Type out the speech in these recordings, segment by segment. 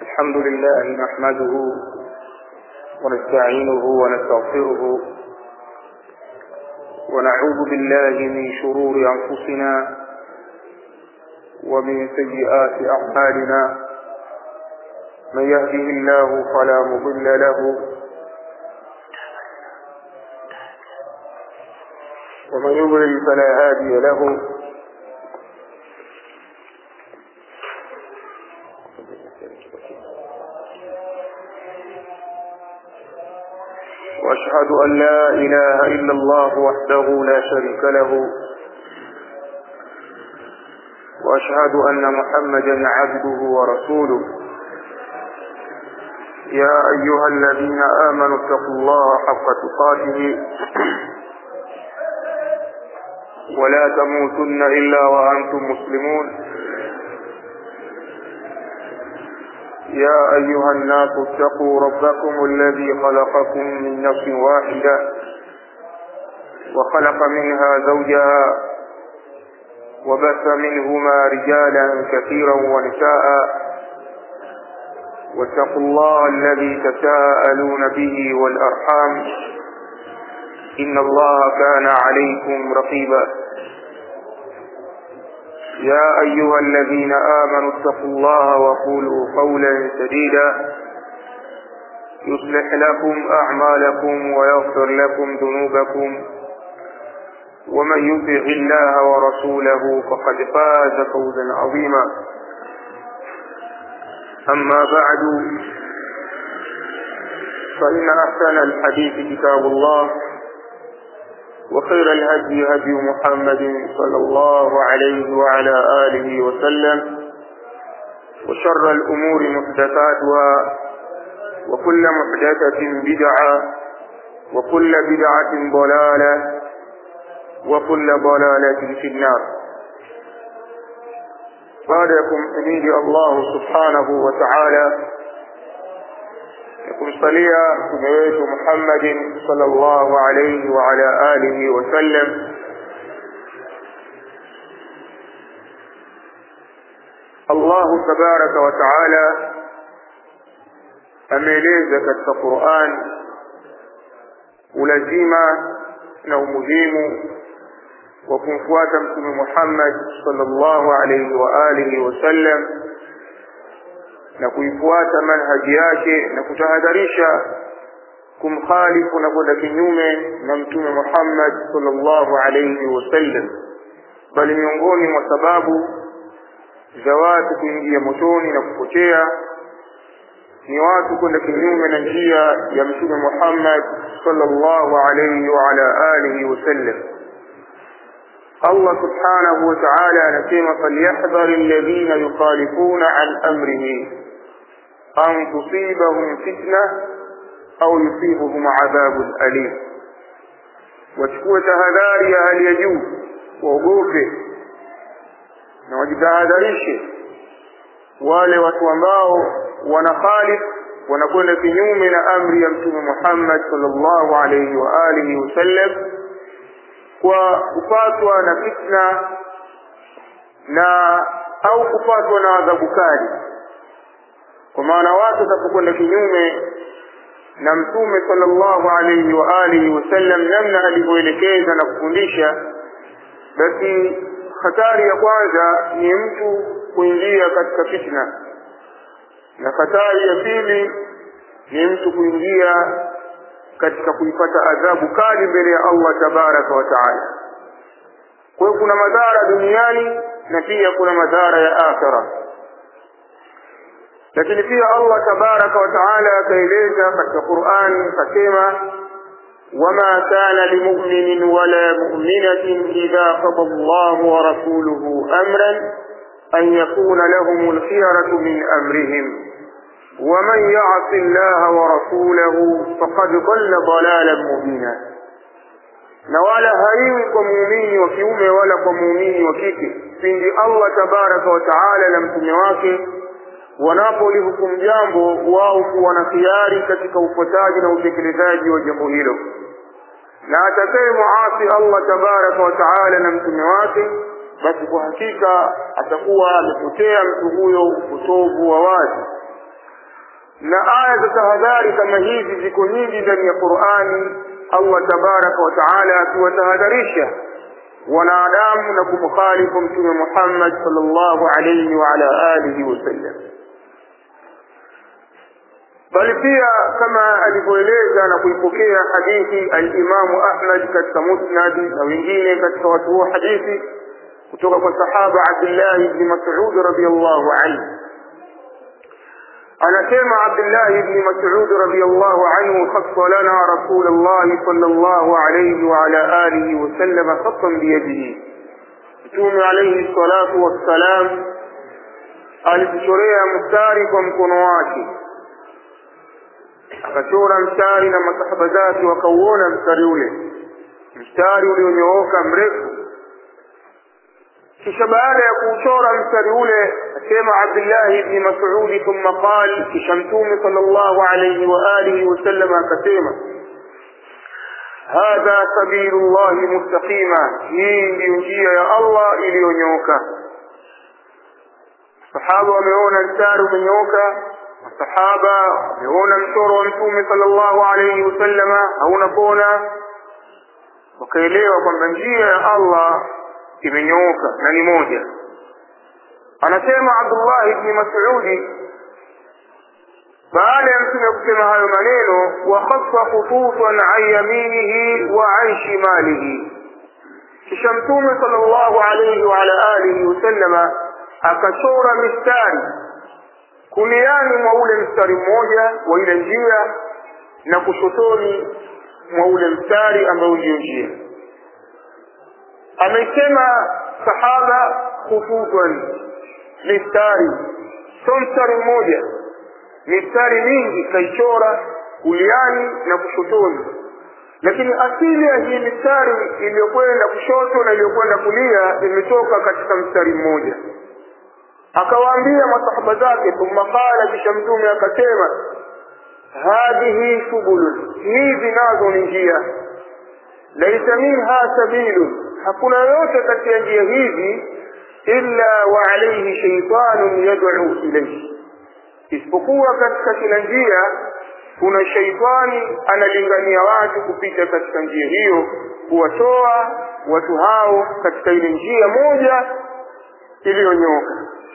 الحمد لله نحمده ونستعينه ونستغفره ونعوذ بالله من شرور أنفسنا ومن سيئات أعمالنا من يهده الله فلا مضل له ومن يضلل فلا هادي له واشهد ان لا اله الا الله وحده لا شريك له واشهد ان محمدا عبده ورسوله يا ايها الذين امنوا اتقوا الله حق تقاته ولا تموتن الا وانتم مسلمون يا أيها الناس اتقوا ربكم الذي خلقكم من نفس واحدة وخلق منها زوجها وبث منهما رجالا كثيرا ونساء واتقوا الله الذي تساءلون به والأرحام إن الله كان عليكم رقيبا يا أيها الذين آمنوا اتقوا الله وقولوا قولا سديدا يصلح لكم أعمالكم ويغفر لكم ذنوبكم ومن يطع الله ورسوله فقد فاز فوزا عظيما أما بعد فإن أحسن الحديث كتاب الله وخير الهدي هدي محمد صلى الله عليه وعلى آله وسلم وشر الأمور محدثاتها وكل محدثة بدعة وكل بدعة ضلالة وكل ضلالة في النار بعدكم حميد الله سبحانه وتعالى kumsalia mtume wetu Muhammadin sallallahu alayhi wa ala alihi wasallam Allahu tabaraka wa taala ameeleza katika Qur'an ulazima na umuhimu wa kumfuata mtume Muhammad sallallahu alayhi wa alihi wasallam na kuifuata manhaji yake na kutahadharisha kumkhalifu na kwenda kinyume na mtume Muhammad sallallahu alayhi wasallam bali miongoni mwa sababu za watu kuingia motoni na kupotea ni watu kwenda kinyume na njia ya mtume Muhammad sallallahu alayhi wa ala alihi wasallam Allah subhanahu wa ta'ala anasema falyahdhari alladhina yukhalifuna an amrihi an tusibahum fitna au yusibuhum adhabun alim, wachukue tahadhari ya hali ya juu, waogope na wajitahadharishe wale watu ambao wanakhalif wanakwenda kinyume na amri ya Mtume Muhammad sallallahu alayhi wa alihi wasallam kwa kupatwa na fitna na au kupatwa na adhabu kali kwa maana watu watapokwenda kinyume na mtume sallallahu alayhi wa alihi wasallam namna alivyoelekeza na kufundisha basi hatari ya kwanza ni mtu kuingia katika fitna na hatari ya pili ni mtu kuingia katika kuipata adhabu kali mbele ya Allah tabaraka wa taala kwa hiyo kuna madhara duniani na pia kuna madhara ya akhirah lakini pia Allah tabaraka wa taala akaeleza katika Qur'an akasema wama kana limu'minin wala mu'minatin idha qada Allahu wa rasuluhu amran an yakuna lahum al-khiyaratu min amrihim ومن يعص الله ورسوله فقد ضل ضلالا مبينا na wala haiwi kwa muumini wa kiume wala kwa muumini wa kike pindi Allah tabaraka wa taala na mtume wake wanapolihukumu jambo wao kuwa na khiari katika ufuataji na utekelezaji wa jambo hilo na atakaye muasi Allah tabaraka wa taala na mtume wake basi kwa hakika atakuwa amepotea mtu huyo upotovu wa wazi na aya za tahadhari kama hizi ziko nyingi ndani ya qurani allah tabaraka wataala akiwatahadharisha wanadamu na kumkhalifu mtume muhammad salllahu alaihi waala alihi wasallam bali pia kama alivyoeleza na kuipokea hadithi alimamu ahmad katika musnadi na wengine katika watu huo hadithi kutoka kwa sahaba abdillahi bni masud radiallahu anhu anasema abdillahi bni masud radiallahu anhu khassa lana rasul llahi sal llahu alaihi waala alihi wasalama khassan biyadihi mtume alaihi salatu wassalam alituchorea mstari kwa mkono wake akachora mstari na masahaba zake wakauona mstari ule mstari ulionyooka mrefu kisha baada ya kuuchora mstari ule asema abdillahi bni masudi thumma qal kisha mtume sal llahu alaihi waalihi wasallam akasema hadha sabilu llahi mustaqima hii ndiyo njia ya allah iliyonyooka sahaba wameona mstari umenyooka masahaba wameona mchoro wa mtume sallallahu alaihi wasallama hauna kona wakaelewa kwamba njia ya allah imenyooka na ni moja anasema abdullah bni masudi baada ya mtume kusema hayo maneno wakhassa khututan an yaminihi wa an shimalihi kisha mtume sallallahu alaihi waala alihi wasallama akachora mistari kuliani mwa ule mstari mmoja wa ile njia na kushotoni mwa ule mstari ambao ndio njia amesema sahaba khututan mistari sio mstari mmoja mistari mingi kaichora kuliani na kushotoni lakini asili ya hii mistari iliyokwenda kushoto na iliyokwenda kulia imetoka katika mstari mmoja akawaambia masahaba zake thumma qala kisha mtume akasema hadhihi subulun hizi nazo ni njia laisa minha sabilun hakuna yoyote kati ya njia hizi illa wa alaihi shaitanun yad'u ilayhi isipokuwa katika kila njia kuna shaitani analingania watu kupita katika njia hiyo kuwatoa watu hao katika ile njia moja iliyonyoka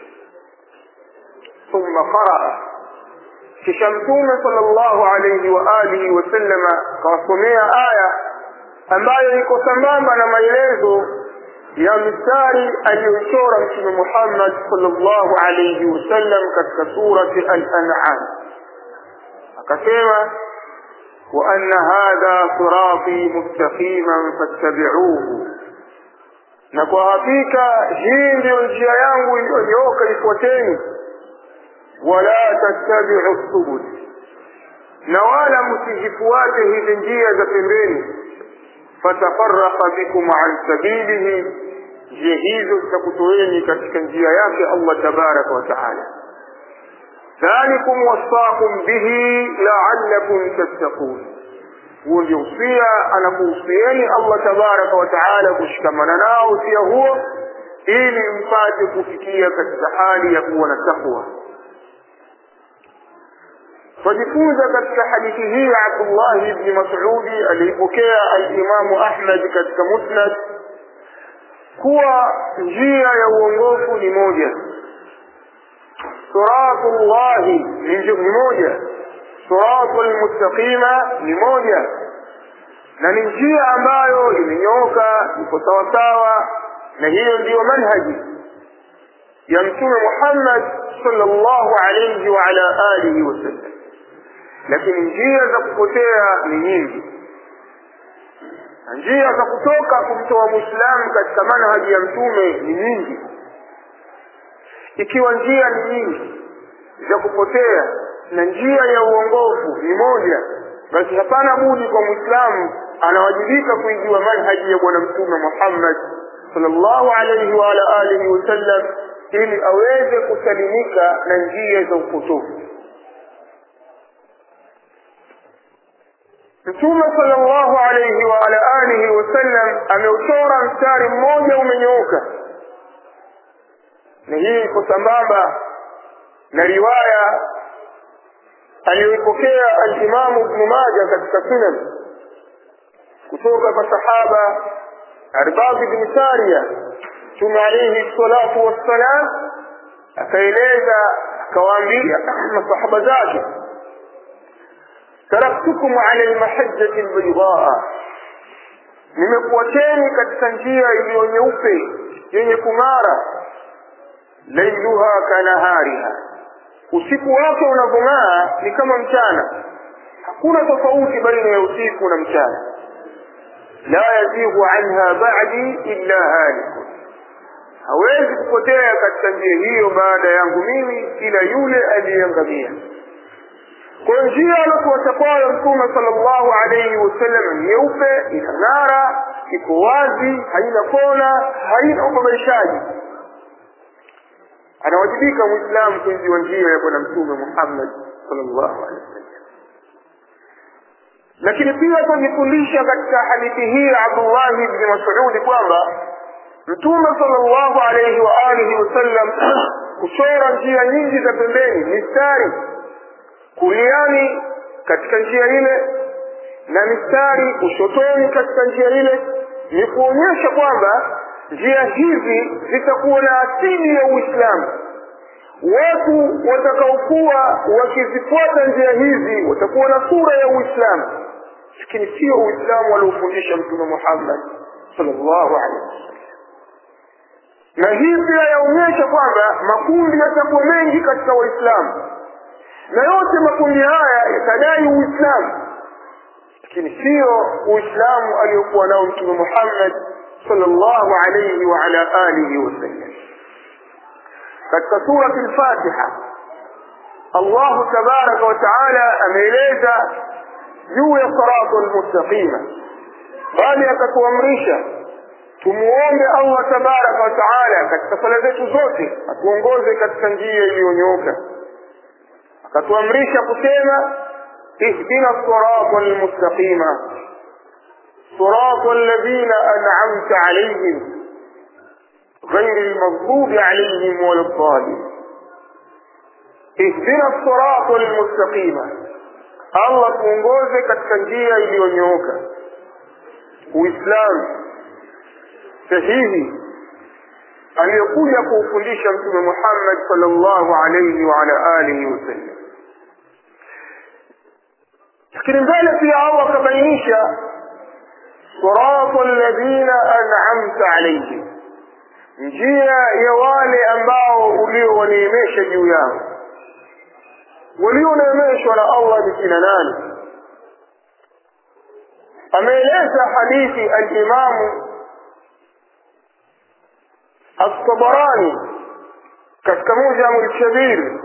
ثم قرأ kisha mtume sallallahu alayhi wa alihi wasallama akawasomea aya ambayo iko sambamba na maelezo ya mistari aliyochora mtume Muhammad sallallahu alayhi wasallam katika surati al-an'am akasema wa anna hadha sirati mustaqiman fattabi'uhu na kwa hakika hii ndiyo njia yangu iliyonyooka ifuateni wala tattabi'u subul na wala msizifuate hizi njia za pembeni fatafarraqa bikum an sabilihi njia hizo zitakutoeni katika njia yake Allah tabaraka wa taala dhalikum wasaakum bihi la'allakum tattaqun huo ndio usia anakuhusieni Allah tabaraka wa taala kushikamana nao usia huo ili mpate kufikia katika hali ya kuwa na takwa twajifunza katika hadithi hii ya Abdullah ibn Mas'udi aliyepokea al-Imamu Ahmad katika Musnad kuwa njia ya uongofu ni moja siratullahi ni moja siratul mustaqima ni moja na ni njia ambayo imenyooka iko sawasawa na hiyo ndiyo manhaji ya mtume Muhammad sallallahu alayhi wa ala alihi wasallam lakini njia za kupotea ni nyingi na njia za kutoka kumtoa mwislamu katika manhaji ya mtume ni nyingi ikiwa njia ni nyingi za kupotea na njia ya uongofu ni moja basi hapana budi kwa mwislamu anawajibika kuijua manhaji ya bwana mtume muhammad sallallahu alaihi wa ala alihi wasallam ili aweze kusalimika na njia za upotofu mtume sallallahu alayhi wa ala alihi wasallam ameuchora mstari mmoja umenyooka na hii iko sambamba na riwaya aliyoipokea alimamu ibnu maja katika sunan kutoka kwa sahaba arbab bni saria mtume alaihi salatu wassalam akaeleza akawaambia masahaba zake taraktukum ala lmahajjati lbaidaa nimekuacheni katika njia iliyo nyeupe yenye kung'ara lailuha kanahariha usiku wake unavyong'aa ni kama mchana hakuna tofauti baina ya usiku na mchana la yazighu anha ba'di illa halikun hawezi kupotea katika njia hiyo baada yangu mimi ila yule aliyeangamia kwa njia alokuacha kwayo mtume sallallahu alayhi wasallam nyeupe inang'ara iko wazi haina kona haina ubabaishaji anawajibika mwislamu kuiziwa njia ya bwana mtume muhammad sallallahu alaihi wasallam lakini pia tunajifundisha katika hadithi hii ya abdullahi bni masudi kwamba mtume sallallahu alaihi wa alihi wasallam kuchora njia nyingi za pembeni mistari kuliani katika njia ile na mistari kushotoni katika njia ile ni kuonyesha kwamba njia hizi zitakuwa na asili ya uislamu watu watakaokuwa wakizifuata njia hizi watakuwa na sura ya uislamu lakini sio uislamu aliofundisha mtume muhammad sallallahu alaihi wasallam na hii pia yaonyesha kwamba makundi yatakuwa mengi katika waislamu na yote makundi haya yatadai uislamu lakini sio uislamu aliyokuwa nao mtume muhammad sallallahu alayhi wa ala alihi wasallam katika surati lfatiha allahu tabaraka wa taala ameeleza juu ya siratu lmustaqima bali akatuamrisha tumuombe allah tabaraka wa taala katika sala zetu zote atuongoze katika njia iliyonyooka akatuamrisha kusema ihdina sirata lmustaqima صراط الذين أنعمت عليهم غير المغضوب عليهم ولا الضالين اهدنا الصراط المستقيم الله tuongoze katika njia iliyonyooka uislamu sahihi aliyokuja kuufundisha mtume muhammad salllahu alaihi waala alihi wasallam lakini mbele pia allah akabainisha صراط الذين أنعمت عليهم njia ya wale ambao uliowaneemesha juu yao walioneemeshwa na allah ni kina nani ameeleza hadithi alimamu altabarani katika mujamu lshabir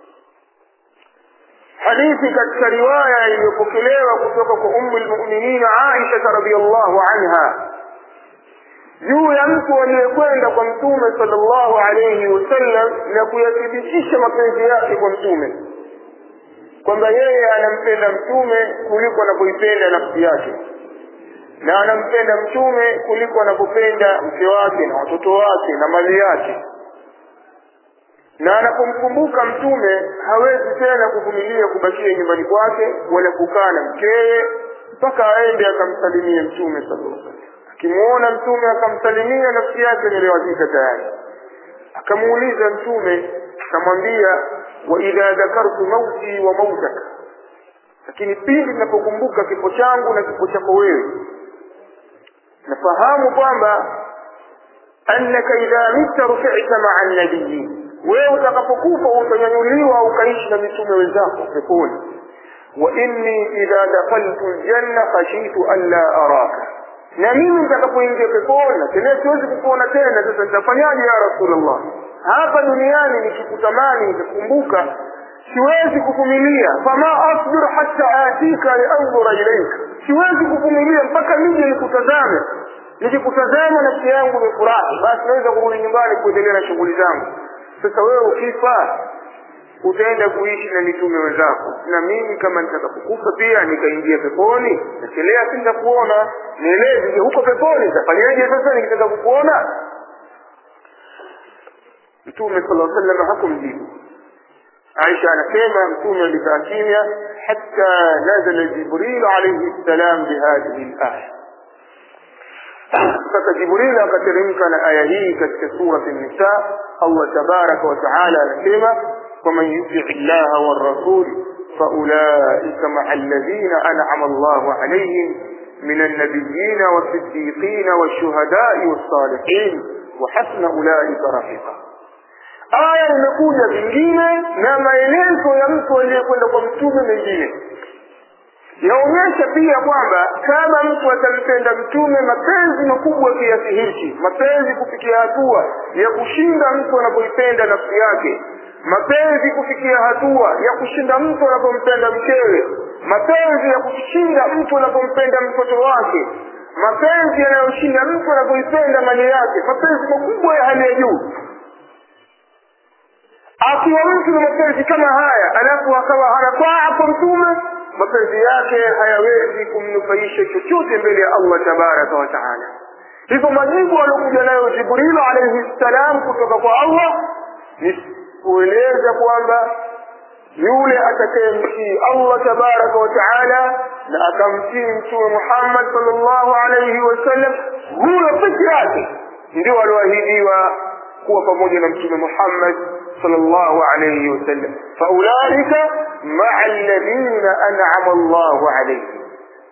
hadithi katika riwaya iliyopokelewa kutoka kwa umu lmuminina aishata radiallahu anha juu ya mtu aliyekwenda kwa mtume salllahu alaihi wasallam na kuyathibitisha mapenzi yake kwa mtume kwamba yeye anampenda mtume kuliko anapoipenda nafsi yake na anampenda mtume kuliko anapopenda mke wake na watoto wake na mali yake na anapomkumbuka mtume hawezi tena kuvumilia kubakia nyumbani kwake wala kukaa na mkeye mpaka aende akamsalimie mtume sallallahu alaihi wasallam akimuona mtume akamsalimia nafsi yake niliwazika tayari akamuuliza mtume akamwambia wa idha dhakartu mauti wa mautaka lakini pindi ninapokumbuka kifo changu na kifo chako wewe nafahamu kwamba annaka idha mitta rufita maa nabiyin wewe utakapokufa utanyanyuliwa ukaishi na mitume wenzako peponi wa inni idha dakhaltu ljanna khashitu an la araka na mimi nitakapoingia peponi na tena siwezi kukuona tena sasa nitafanyaje ya rasulllah hapa duniani nikikutamani nikakumbuka siwezi kuvumilia fama asbir hatta atika liandhura ilaika siwezi kuvumilia mpaka nije nikutazame nikikutazama nafsi yangu imefurahi basi naweza kurudi nyumbani kuendelea na shughuli zangu sasa wewe ukifa utaenda kuishi na mitume wenzako na mimi kama nitakapokufa pia nikaingia peponi nachelea si nitakuona nieleze huko peponi nitafanyaje sasa nikitaka kukuona mtume sala sallam hakumjibu aisha anasema mtume alikaa kimya hatta nazala jibril alayhi salam bihadhihi laya sasa jibril akateremka na aya hii katika surat nisa allah tabaraka wataala anasema waman yutii llaha warasul faulaika maa alladhina an'ama allahu alayhim من النبيين والصديقين والشهداء والصالحين وحسن أولئك رفيقا aya imekuja vingine na maelezo ya mtu aliyekwenda kwa mtume mengine yaonyesha pia kwamba kama mtu atampenda mtume mapenzi makubwa kiasi hichi mapenzi kufikia hatua ya kushinda mtu anapoipenda nafsi yake mapenzi kufikia hatua ya kushinda mtu anapompenda mkewe mapenzi ya kushinda mtu anapompenda mtoto wake mapenzi yanayoshinda mtu anapoipenda mali yake mapenzi makubwa ya hali ya juu akiwa mtu na mapenzi kama haya alafu akawa hanakwaa kwa mtume mapenzi yake hayawezi kumnufaisha chochote mbele ya allah tabaraka wa taala hivyo majibu aliokuja nayo jibrilu alaihi ssalam kutoka kwa allah ni kueleza kwamba yule atakayemtii allah tabaraka wa taala na akamtii mtume muhammad salllahu alaihi wasallam huyo peke yake ndio alioahidiwa kuwa pamoja na mtume muhammad sallallahu alayhi wasallam faulaika maa alladhina an'ama Allahu alayhim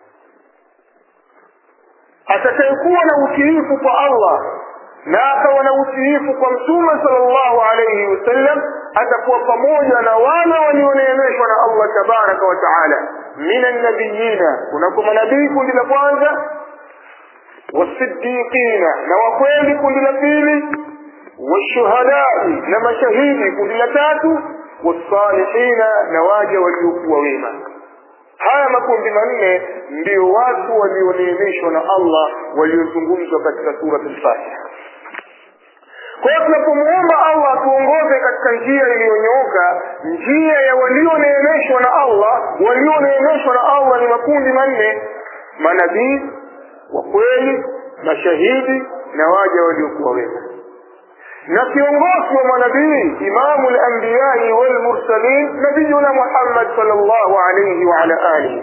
atakayekuwa na utiifu kwa Allah na akawa na utiifu kwa mtume sallallahu alayhi wasallam atakuwa pamoja na wale walioneemeshwa na Allah tabaraka wa taala min annabiyina kunako manabii kundi la kwanza wasiddiqina na wakweli kundi la pili والشهداء لما شهيدي كل تاتو والصالحين نواجه waliokuwa wema haya makundi manne ndio watu walioneemeshwa na allah waliozungumzwa katika surat lfatiha kwa hiyo tunapomuomba allah atuongoze katika njia iliyonyooka njia ya walioneemeshwa na allah walioneemeshwa na allah ni makundi manne manabii wa kweli mashahidi na waja waliokuwa wema na kiongozi wa manabii imamu lambiyai walmursalin nabiyuna muhammad salllahu alaihi waala alihi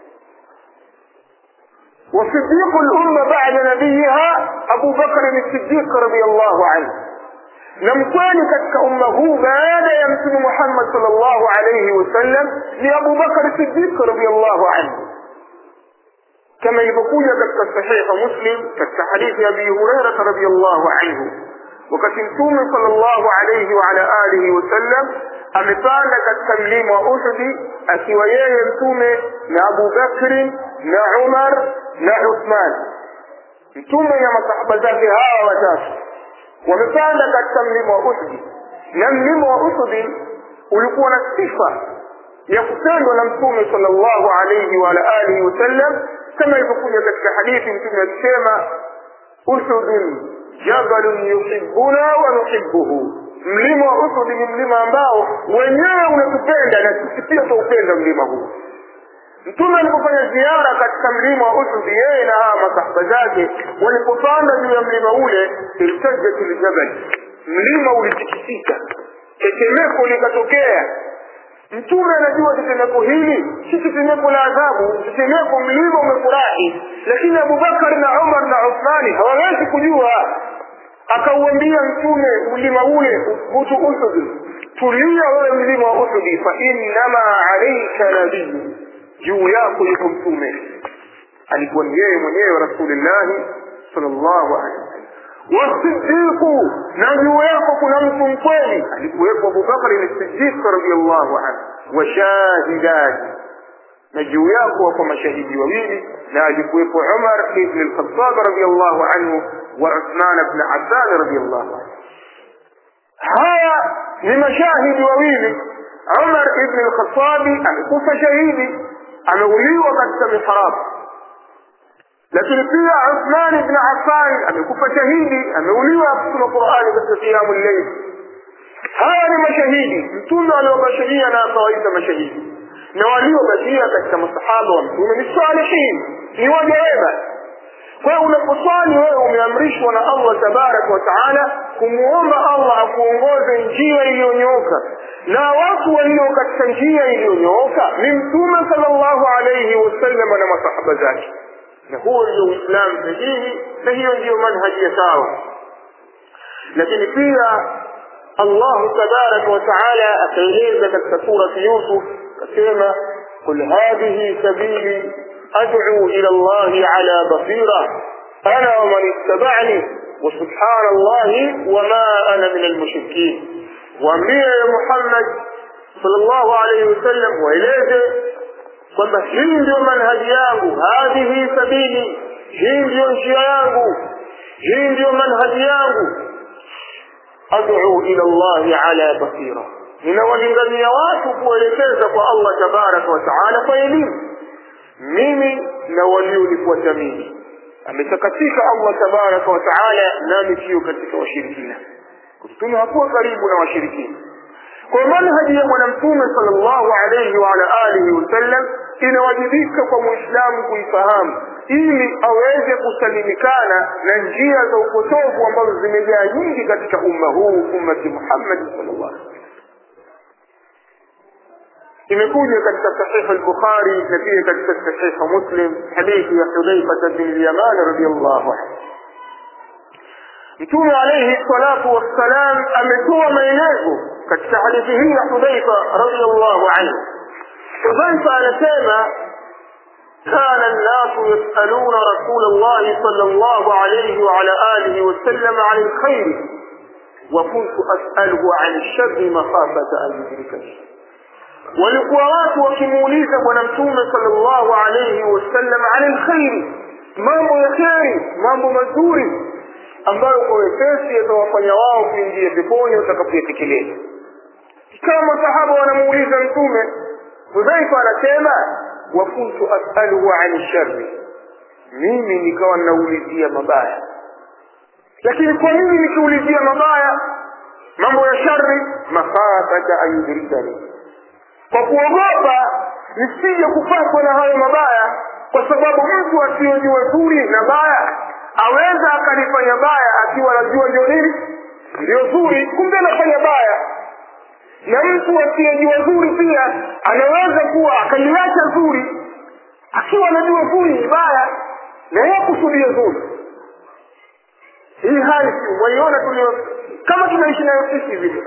وصديق الأمة بعد نبيها أبو بكر الصديق رضي الله عنه نمكن كتك أمه بعد يمسن محمد صلى الله عليه وسلم لأبو بكر الصديق رضي الله عنه كما يقول كتك صحيح مسلم كتك حديث أبي هريرة رضي الله عنه wakati mtume sallallahu alayhi wa ala alihi wasallam amepanda katika mlima wa Uhudi akiwa yeye mtume na Abu Bakri na Umar na Uthman mtume na masahaba zake hawa watatu wamepanda katika mlima wa Uhudi na mlima wa Uhudi ulikuwa na sifa ya kupendwa na mtume sallallahu alayhi wa ala alihi wasallam kama ilivyokuja katika hadithi mtume akisema Uhudun jabalun yuhibbuna wa nuhibbuhu mlima wa Uhud ni mlima ambao wenyewe unatupenda na sisi pia tuupenda mlima huu mtume alipofanya ziara katika mlima wa Uhud yeye na hawa masahaba zake walipopanda juu ya mlima ule iltajat ljabal mlima ulitikisika tetemeko likatokea mtume anajua tetemeko hili si tetemeko la adhabu tetemeko mlima umefurahi lakini abubakar na umar na uthmani hawawezi kujua akauambia mtume mlima ule uthbutu uhudi tulia wewe mlima wa uhudi fa innama alaika nabiyu juu yako yuko mtume alikuwa ni yeye mwenyewe rasulillahi sallallahu alaihi wasallam wasidiqu na juu yako kuna mtu mkweli alikuwepo abubakari ni sidiq radiallahu anhu washahidani na juu yako wako mashahidi wawili na alikuwepo umar ibn lkhatab radiallahu anhu wa uthman bn affan radiallahu anhu haya ni mashahidi wawili umar ibn lkhatabi amekufa shahidi ameuliwa katika mihrabu lakini pia Uthman ibn Affan amekufa shahidi, ameuliwa kusoma Qur'ani katika kiamu llail. Haya ni mashahidi, mtume aliobashiria na akawaita mashahidi, na waliobakia katika masahaba wa mtume ni salihin, ni waja wema. Kwa hiyo unaposwali wewe umeamrishwa na Allah tabaraka wa taala kumwomba Allah akuongoze njia iliyonyooka, na watu walio katika njia iliyonyooka ni mtume sallallahu alayhi wasallam na masahaba zake na huo ndio uislamu sahihi na hiyo ndiyo manhaji ya sawa lakini pia allahu tabaraka wataala akaeleza katika surati yusuf akasema qul hadhihi sabili ad'u ila allahi ala basira ana waman ittaba'ani وسبحان الله وما أنا من المشركين وأمبيه يا محمد صلى الله عليه وسلم وإليه kwamba hii ndio manhaji yangu hadhihi sabili hii ndiyo njia yangu hii ndiyo manhaji yangu ad'u ila llahi ala basira ninawalingania watu kuelekeza kwa allah tabaraka wa taala kwa elimu mimi na walionifuata mimi ametakatika allah tabaraka wa taala nami sio katika washirikina mtume hakuwa karibu na washirikina kwa manhaji ya bwana mtume sallallahu alayhi wa ala alihi wasallam inawajibika kwa muislamu kuifahamu ili aweze kusalimikana na njia za upotofu ambazo zimejaa nyingi katika umma huu ummati muhammadi sallallahu alaihi wasallam imekuja katika sahihu al-bukhari na pia katika sahihu muslim hadithi ya hudhaifa bin al-yaman radiyallahu anhu mtume alayhi salatu wassalam ametoa maelezo katika hadithi hii ya hudhaifa radiyallahu anhu hudhaifa anasema كان الناس يسألون رسول الله صلى الله عليه وعلى آله وسلم عن الخير وكنت أسأله عن الشر مخافة أن يدركني walikuwa watu wakimuuliza bwana mtume sallallahu alayhi wasallam ani lkhairi mambo ya kheri mambo mazuri ambayo kwa wepesi yatawafanya wao kuingia peponi watakapoyatekeleza kama masahaba wanamuuliza mtume hudhaifa anasema wa kuntu asaluhu ani shari mimi nikawa naulizia mabaya lakini kwa nini nikiulizia mabaya mambo ya shari makhafata an yudrikani kwa kuogopa nisije kupatwa na hayo mabaya kwa sababu mtu asiyojua zuri na baya aweza akalifanya baya akiwa anajua ndio nini ndio zuri kumbe anafanya baya na mtu asiyejua zuri pia anaweza kuwa akaliacha zuri akiwa anajua zuri ni baya na yeye kusudia zuri hii hali waiona tulio kama tunaishi nayo sisi vile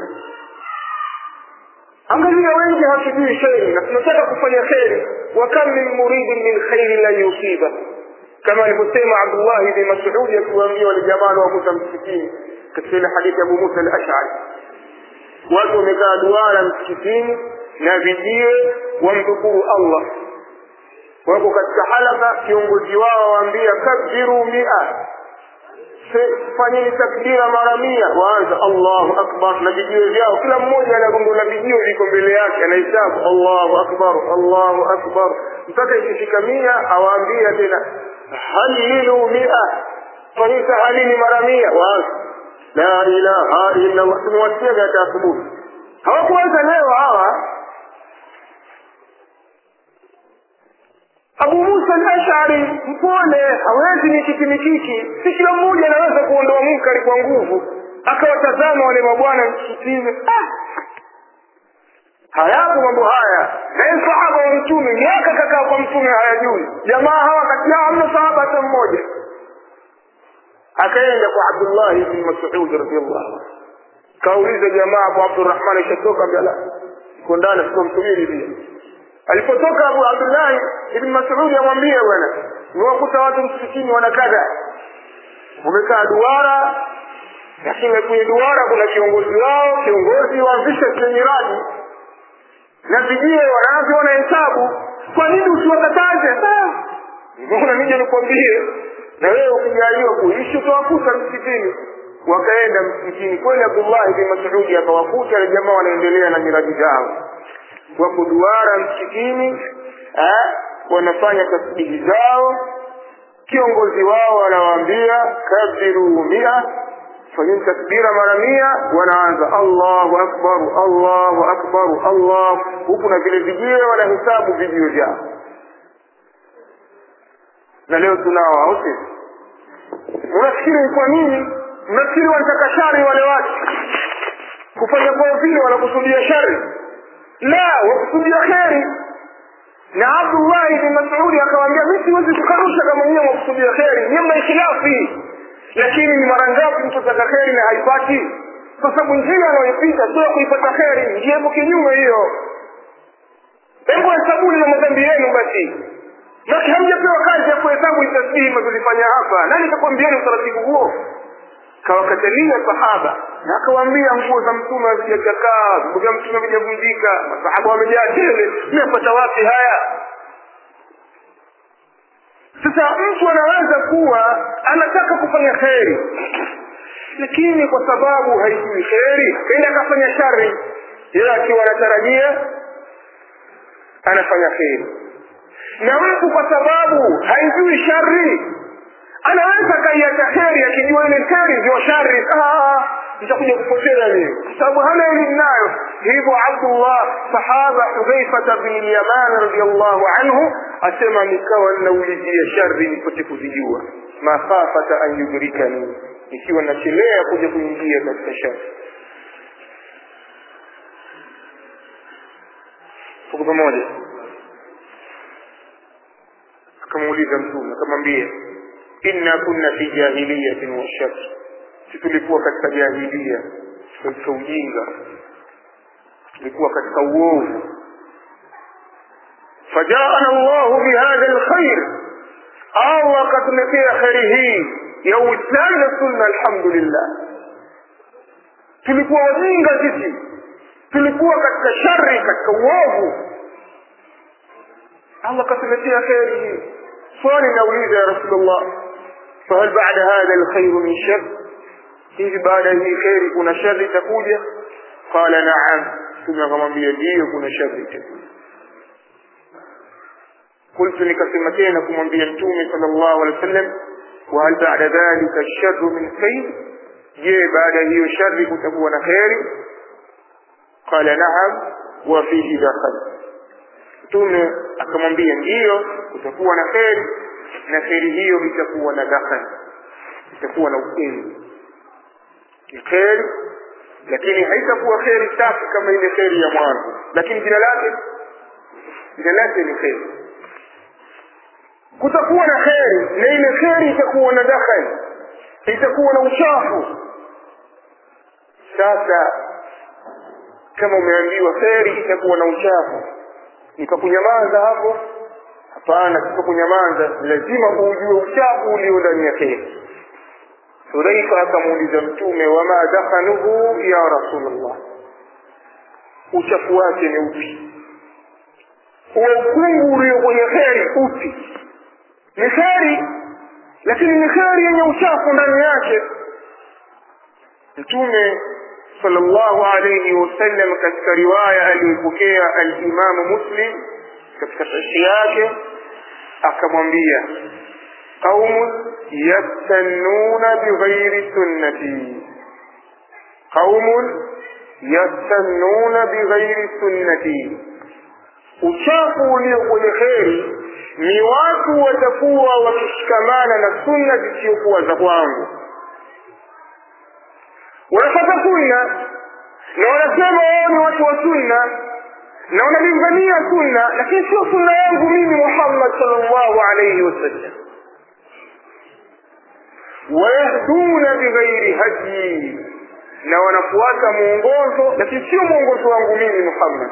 angalia wengi hawatujui kheri na tunataka kufanya kheri wa kam min muridin min khairi la yusiba kama alivyosema abdullahi bni masudi akiwaambia wale jamaa wakuta msikitini katika ile hadithi ya abu musa al ashari watu wamekaa duara msikitini na vijiwe wamdhukuru allah wako katika halaka kiongozi wao waambia kabiru mia fanyeni takbira mara mia waanza allahu akbar na vijiwe vyao kila mmoja ana gongo la vijiwe liko mbele yake anahesabu allahu akbar allahu akbar mpaka ikifika mia awaambia tena halilu mia fanyeni tahalili mara mia waanza la ilaha illa allah tumewasiaga hata asubuhi hawakuanza leo hawa abu musa al-ashari mpole hawezi mikiki mikiki si kila mmoja anaweza kuondoa munkari kwa nguvu akawatazama wale mabwana msikitini ah! hayapo mambo haya naye sahaba wa mtume miaka kakaa kwa mtume hayajui jamaa hawa kati yao hamna sahaba hata mmoja akaenda kwa abdullahi bni masud radiallahu anhu kauliza jamaa abu abdurahman ishatoka mbala iko ndani sikomsubiri pia alipotoka abu abdullahi ibn masudi amwambie bwana niwakuta watu msikitini wana kadha wamekaa duara lakini kwenye duara kuna kiongozi wao kiongozi waanzisha kile miradi na vijie wanaanza wanahesabu kwa nini usiwakataze mbona nije nikwambie na wewe ukijaliwa kuishi utawakuta msikitini wakaenda msikitini kweli abdullahi bin masudi akawakuta na jamaa wanaendelea na miradi zao wako duara msikitini eh, wanafanya tasbihi zao kiongozi wao anawaambia kabiru mia fanyeni takbira mara mia wanaanza allahu akbar allahu akbar allah huku na vile vijiwe wanahesabu vijio vyao na leo tunao au sisi unafikiri kwa nini mnafikiri wanataka shari wale watu kufanya kwao vile wanakusudia shari la wakusudia kheri na abdullahi bin masudi akawambia mi siwezi kukanusha kama nyiwe mwakusudia kheri niye mna ikhilafi lakini ni mara ngapi mtu ataka kheri na haipati kwa sababu njia anayoipita sio kuipata kheri njia ipo kinyume hiyo hebu hesabuni na madhambi yenu basi basi hamjapewa kazi ya kuhesabu tasbihi mazilifanya hapa nani kakwambiani utaratibu huo kawakatalia sahaba na akawaambia nguo za mtume hazijachakaa nguo vya mtume havijavunjika masahaba wamejaa tele mmepata wapi haya sasa mtu anaweza kuwa anataka kufanya kheri lakini kwa sababu haijui kheri kaenda akafanya shari yeye akiwa anatarajia anafanya kheri na mtu kwa sababu haijui shari anaweza kaiacha kheri akijua ile kheri ndio shari itakuja kupotea mimi kwa sababu hana elimu nayo hivyo abdullah sahaba hudhaifata bin lyaman radiallahu anhu asema nikawa ninaulizia shari nipate kuzijua makhafata an yudrikani ikiwa nachelea kuja kuingia katika shari tuko pamoja akamuuliza mtume akamwambia inna kunna fi jahiliyatin wa shak si tulikuwa katika jahilia katika ujinga tulikuwa katika uovu fajaana llahu bihadha lkhair allah akatuletea kheri hii ya uislamu na sunna alhamdulillah tulikuwa wajinga sisi tulikuwa katika shari katika uovu allah akatuletea kheri hii swali nauliza ya rasulullah fahal bada hadha lkhairu min shar hivi baada ya hii kheri kuna shari itakuja qala naam mtume akamwambia ndiyo kuna shari itakuja qultu nikasema tena kumwambia mtume sala llahu alehi wa sallam wahal bada dhalika lsharu min khair je baada ya hiyo shari kutakuwa na kheri qala naam wa fihi dakhal mtume akamwambia ndiyo kutakuwa na kheri na kheri hiyo itakuwa na dakhal itakuwa na ukweli ni kheri lakini haitakuwa kheri safi kama ile kheri ya mwanzo lakini jina lake jina lake ni kheri kutakuwa na kheri na ile kheri itakuwa na dakhali itakuwa na uchafu sasa kama umeambiwa kheri itakuwa na uchafu nikakunyamaza hapo hapana sio kunyamaza lazima ujue uchafu ulio ndani ya kheri hudhaifa akamuuliza mtume wama dakhanuhu ya rasulullah uchafu wake ni upi huo ukungu ulio kwenye kheri upi ni kheri lakini ni kheri yenye uchafu ndani yake mtume sallallahu alayhi wasallam katika riwaya aliyopokea alimamu muslim katika sahihi yake akamwambia qaumun yastannuna bighairi sunnati qaumun yastannuna bighairi sunnati uchafu ulio kwenye kheri ni watu watakuwa wakishikamana na sunna zisizokuwa za kwangu wanafata sunna na wanasema wao ni watu wa sunna na wanalingania sunna lakini sio sunna yangu mimi muhammad salllahu alaihi wasallam wayahduna bighairi hadyi na wanafuata mwongozo lakini sio mwongozo wangu mimi muhammad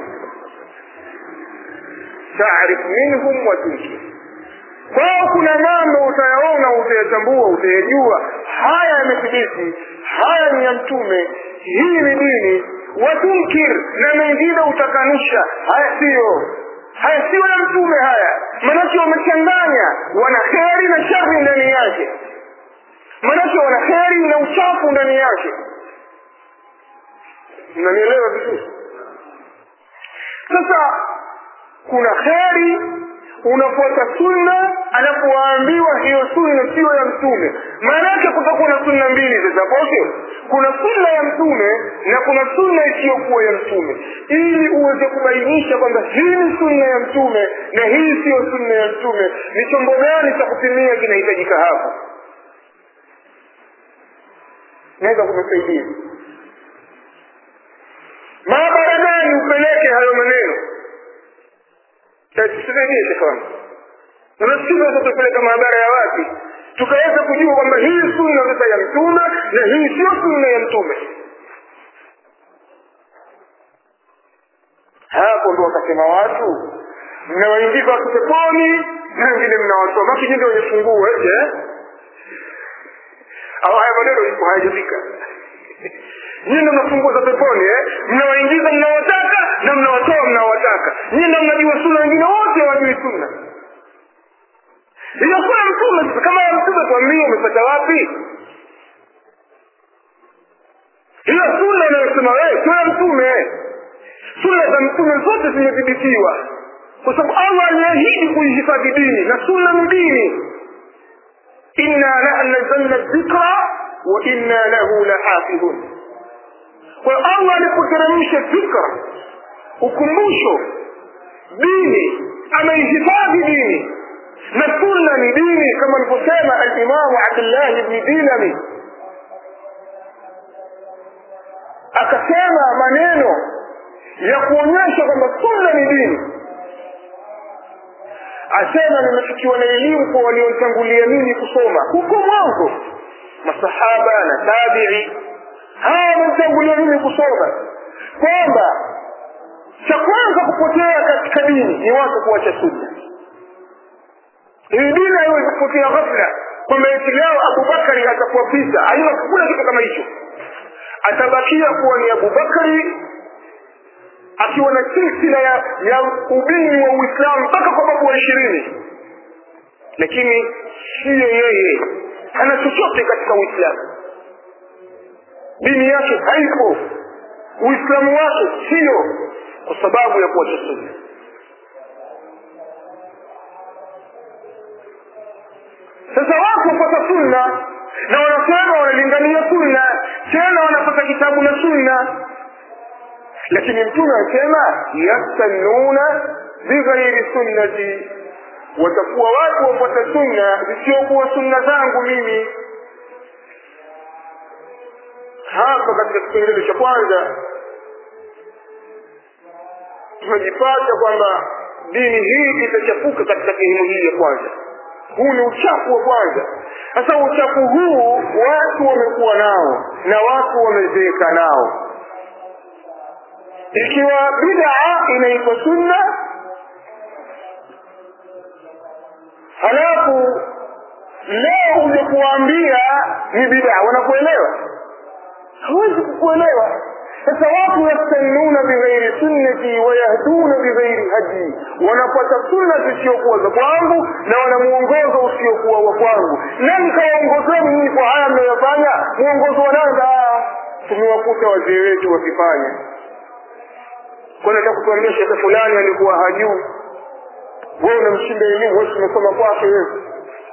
taarif minhum wa tunkir kwao kuna mambo utayaona utayatambua utayajua haya yamethibiti haya ni ya mtume hii ni dini watunkir na mengine utakanusha haya siyo haya siyo ya mtume haya manake wamechanganya wana kheri na shari ndani yake manake wana kheri na uchafu ndani yake mnanielewa vizuri sasa kuna kheri unafuata sunna alafu waambiwa hiyo sunna siyo ya mtume maana yake kutakuwa na sunna mbili zitaposio kuna sunna ya mtume na kuna sunna isiyokuwa ya mtume ili uweze kubainisha kwamba hii ni sunna ya mtume na hii siyo sunna ya mtume ni chombo gani cha kupimia kinahitajika hapo naweza kumsaidia maabara gani upeleke hayo maneno tusaidie shekwangu unasikiza tutapeleka maabara ya wapi tukaweza kujua kwamba hii sunna sasa ya mtume na hii sio sunna ya mtume hapo ndo wakasema watu mnawaingiza watu peponi na wengine mnawatoa maki nyingi wenye funguo ete au haya maneno ipo hayajafika nyinyi ndo mnafungua za peponi eh? mnawaingiza mnawataka na mnawatoa mnawataka nyinyi ndo mnajua sunna wengine wote hawajui sunna hiyo kuna mtume sasa kama ya mtume tuambie umepata wapi hiyo sunna unayosema wewe sio ya mtume sunna za mtume zote zimethibitiwa kwa sababu allah aliahidi kuihifadhi dini na sunna ni dini inna nahnu nazzalna dhikra wa inna lahu lahafidhun kwa hiyo allah alipoteremsha dhikra ukumbusho dini ameihifadhi dini na sunna ni dini kama alivyosema alimamu abdullahi bni dilami akasema maneno ya kuonyesha kwamba sunna ni dini asema nimefikiwa na elimu kwa walionitangulia mimi kusoma huko mwanzo masahaba na tabii hawa wamenitangulia mimi kusoma kwamba cha kwanza kupotea katika dini ni watu kuacha sunna hii dini haiwezi kupotea ghafla kwamba eti leo abubakari atakuwa pita haina kuna kitu kama hicho atabakia kuwa ni abubakari akiwa na silsila ya, ya ubini wa uislamu mpaka kwa babu wa ishirini lakini siyo yeye hana chochote katika uislamu dini yake haipo uislamu wake siyo kwa sababu ya kuacha sunna sasa watu wapata sunna na wanasema wanalingania sunna tena wanapata kitabu na sunna lakini mtume anasema yastannuna bighairi sunnati watakuwa watu wafuata sunna zisiokuwa sunna zangu mimi hapa katika kipengele cha kwanza tunajipata kwamba dini hii itachafuka katika sehemu hii ya kwanza huu ni uchafu wa kwanza sasa uchafu huu watu wamekuwa nao na watu wamezeeka nao ikiwa bidaa inaitwa sunna halafu leo uje kuwaambia ni bidaa wanakuelewa hawezi kukuelewa sasa watu yastannuna bighairi sunnati wayahduna bighairi hadi wanapata sunna zisiokuwa za kwangu na wana mwongozo usiokuwa wa kwangu nani kawaongozeni nyinyi kwa haya mnayofanya mwongozo wa nanga tumewakuta wazee wetu wakifanya kwani nataka kutuambia shekhe fulani alikuwa hajui wewe unamshinda elimu wewe umesoma kwake wewe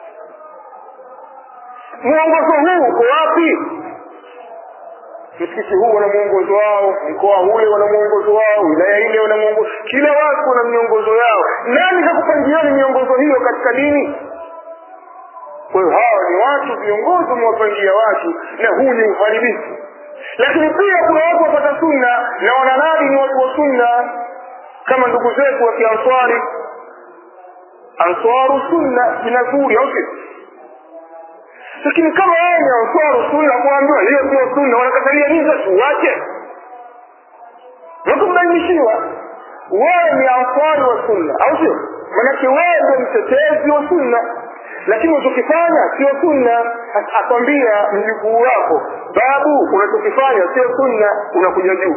mwongozo huu uko wapi msikiti huu wana mwongozo wao mkoa ule wana mwongozo wao wilaya ile wana mwongozo kila watu wana miongozo yao nani kakupangiani miongozo hiyo katika dini kwa hiyo hawa ni watu viongozi wamewapangia watu na huu ni uharibifu lakini pia kuna watu wapata sunna na wananadi ni watu wa sunna kama ndugu zetu wa kianswari answaru sunna jina zuri au sio lakini kama wewe ni answaru sunna kuambiwa hiyo sio sunna wanakatalia nini sasa uache wakumbainishiwa wewe ni answari wa sunna au sio manake wewe ndio mtetezi wa sunna lakini unachokifanya sio sunna akwambia mjukuu wako babu unachokifanya sio sunna unakuja juu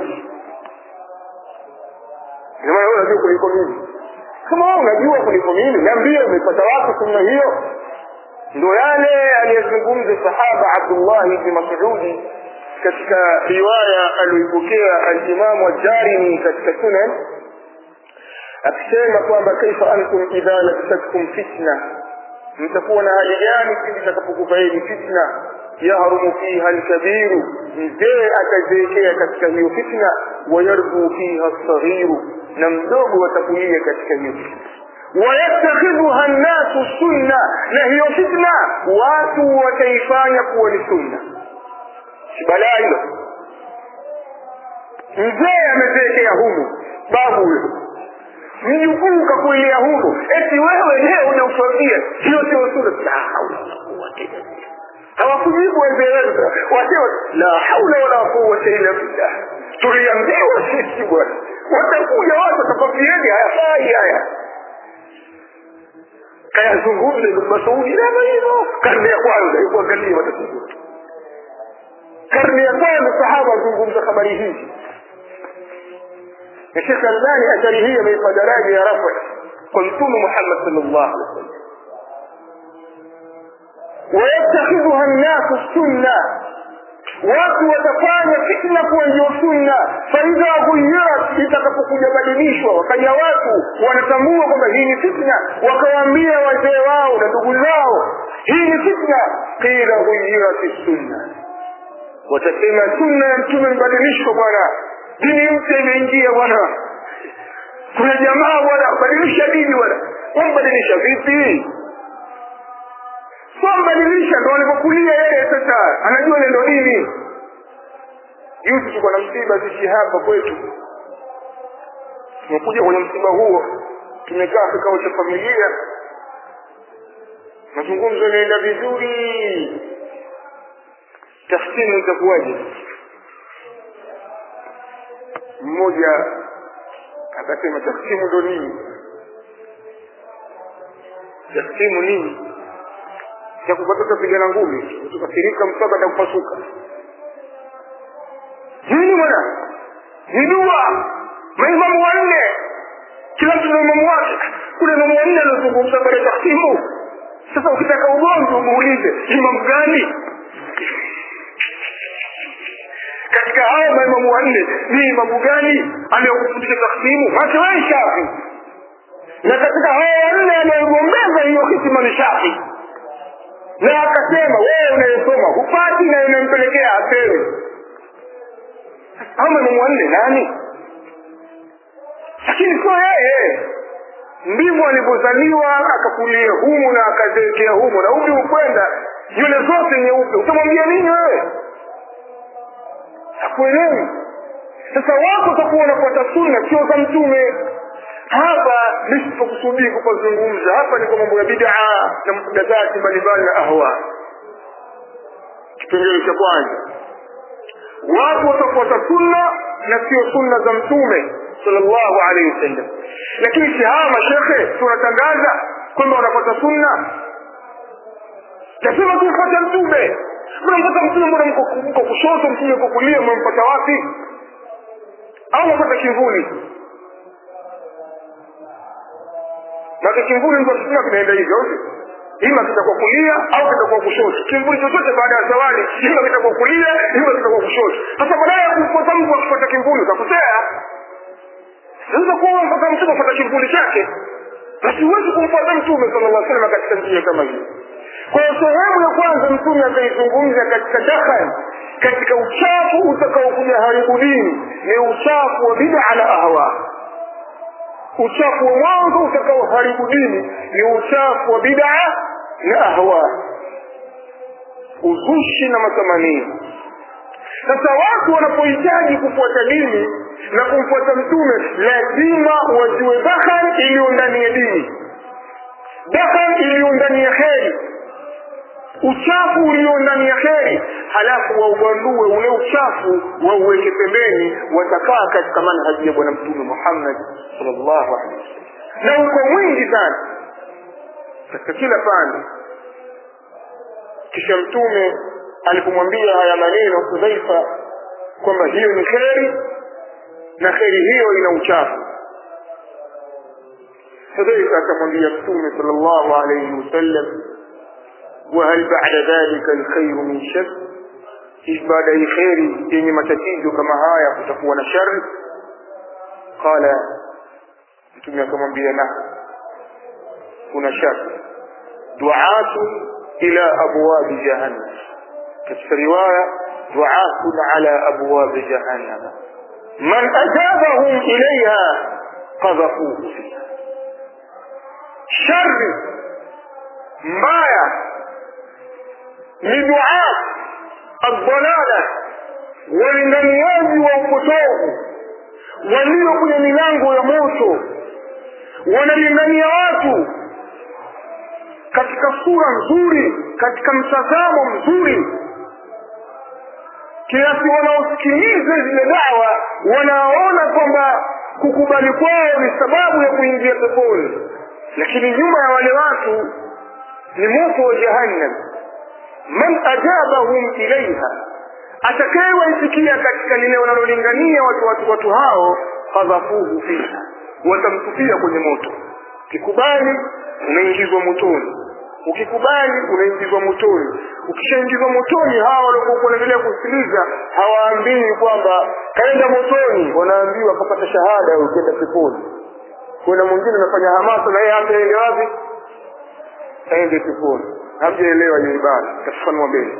maana wewe unajua kuliko mimi kama wewe unajua kuliko mimi niambie umepata wapi sunna hiyo ndo yale aliyezungumza sahaba abdullah bni masudi katika riwaya aliyoipokea alimamu ajarimi katika sunan akisema kwamba kaifa antum idha labsatkum fitna mtakuwa na hali gani pindi itakapokufaeni fitna yahrumu fiha alkabiru mzee atazeekea katika hiyo fitna wayarbu fiha lsaghiru na mdogo atakulia katika hiyo fitna wayattakhidhuha nnasu sunna na hiyo fitna watu wataifanya kuwa ni sunna si balaa hilo mzee amezeekea humu babu huyo mjukuu kakuilia humu eti wewe leo unautwambia hiyo sio sura la haula wala quwwata illa billah hawakujibu wazee wetu wasema la haula wala quwwata illa billah tuliambiwa sisi bwana watakuja watu watakwambieni hayafai haya kayazungumza Ibn Masudi na maneno karne ya kwanza hebu angalia watazungumza karne ya kwanza sahaba wazungumza habari hizi na Sheikh Albani athari hii ameipa daraja ya rafa kwa Mtume Muhammad sallallahu alaihi wasallam wayattakhidhuha nnasu sunna watu watafanya fitna kuwa ndio sunna faidha ghuyirat itakapokuja badilishwa wakaja watu wanatambua kwamba hii ni fitna wakawaambia wazee wao na ndugu zao hii ni fitna qila ghuyirat sunna watasema sunna ya mtume mbadilishwa bwana dini mpya imeingia bwana kuna jamaa bwana badilisha dini bwana wambadilisha vipi wambadilisha ndo alipokulia yeye sasa anajua ile ndo dini juzi tuko na msiba sisi hapa kwetu tumekuja kwenye msiba huo tumekaa kikao cha familia mazungumzo yanaenda vizuri tafsimu itakuwaje mmoja akasema taksimu ndo nini taksimu nini cha kupata utapigana ngumi tukasirika mpaka atakupasuka nini bwana ni dua maimamu wanne kila mtu na imamu wake kuna imamu wanne anazungumza pale taksimu sasa ukitaka ugonjwa umuulize imamu gani katika hao maimamu wanne ni imamu gani aliyokufundisha taksimu make wewe shafi na katika hao wanne anayegombeza hiyo hitima ni shafi na akasema wewe unayesoma hupati na unampelekea apewe hao maimamu wanne nani lakini sio yeye ndivyo alivyozaliwa akakulia humu na akazeekea humu na umri ukwenda nywele zote nyeupe utamwambia nini wewe hakuelewi sasa wako utakuwa wanafuata sunna sio za mtume hapa nisipokusudii kupazungumza hapa ni kwa mambo ya bidaa na muhdathati mbalimbali na ahwa kipengele cha kwanza watu watafuata sunna na sio sunna za mtume sallallahu alaihi wasallam lakini si hawa mashekhe tunatangaza kwamba wanafuata sunna lazima tumfuate mtume mnampata mtume mbona mko kushoto mtume mko kulia mmempata wapi au mpata kivuli na kimvuli mtu akisema kinaenda hivyo ima kitakuwa kulia au kitakuwa kushoto kimvuli chochote baada ya zawadi ima kitakuwa kulia ima kitakuwa kushoto sasa baadaye ya kumfuata mtu akifuata kimvuli utakosea sasa kuwa mpaka mtume afuata kimvuli chake basi huwezi kumfuata mtume sallallahu alaihi wasallam katika njia kama hiyo kwa hiyo sehemu ya kwanza mtume akaizungumza katika dakhal katika uchafu utakaokuja haribu dini ni uchafu wa bid'a na ahwa uchafu wa mwanzo utakaoharibu dini ni uchafu wa bid'a na ahwa uzushi na matamanio sasa watu wanapohitaji kufuata dini na kumfuata mtume lazima wajue dakhal iliyo ndani ya dini dakhal iliyo ndani ya kheri uchafu ulio ndani ya kheri halafu waubandue ule uchafu wauweke pembeni watakaa katika manhaji ya bwana mtume muhammad salllahu alehi wasallam na uko mwingi sana katika kila pande kisha mtume alipomwambia haya maneno hudhaifa kwamba hiyo ni kheri na kheri hiyo ina uchafu hudhaifa akamwambia mtume salllahu alaihi wasallam وهل بعد ذلك الخير من شر إيش بعد أي خير yenye matatizo kama haya kutakuwa na shari qala mtume akamwambia na kuna shari duatun ila abwabi jahannam katika riwaya duatun ala abwabi jahannam man ajabahum ilaiha qadhafuhu fiha shari mbaya ni duat aldalala walinganiaji wa upotovu walio kwenye milango ya moto wanalingania watu katika sura nzuri katika mtazamo mzuri kiasi wanaosikiliza zile dawa wanaona kwamba kukubali kwao ni sababu ya kuingia peponi lakini nyuma ya wale watu ni moto wa jahannam man ajabahum ilaiha atakayewaitikia katika lile wanalolingania watu, watu, watu hao fadhafuhu fiha watamtupia kwenye moto ukikubali unaingizwa motoni ukikubali unaingizwa motoni ukishaingizwa motoni hawa waliokuwa wanaendelea kusikiliza hawaambii kwamba kaenda motoni wanaambiwa akapata shahada ukenda peponi kuna mwingine anafanya hamasa na yeye hata ende wapi aende peponi hamjaelewa hiyo ibada tafafanua mbele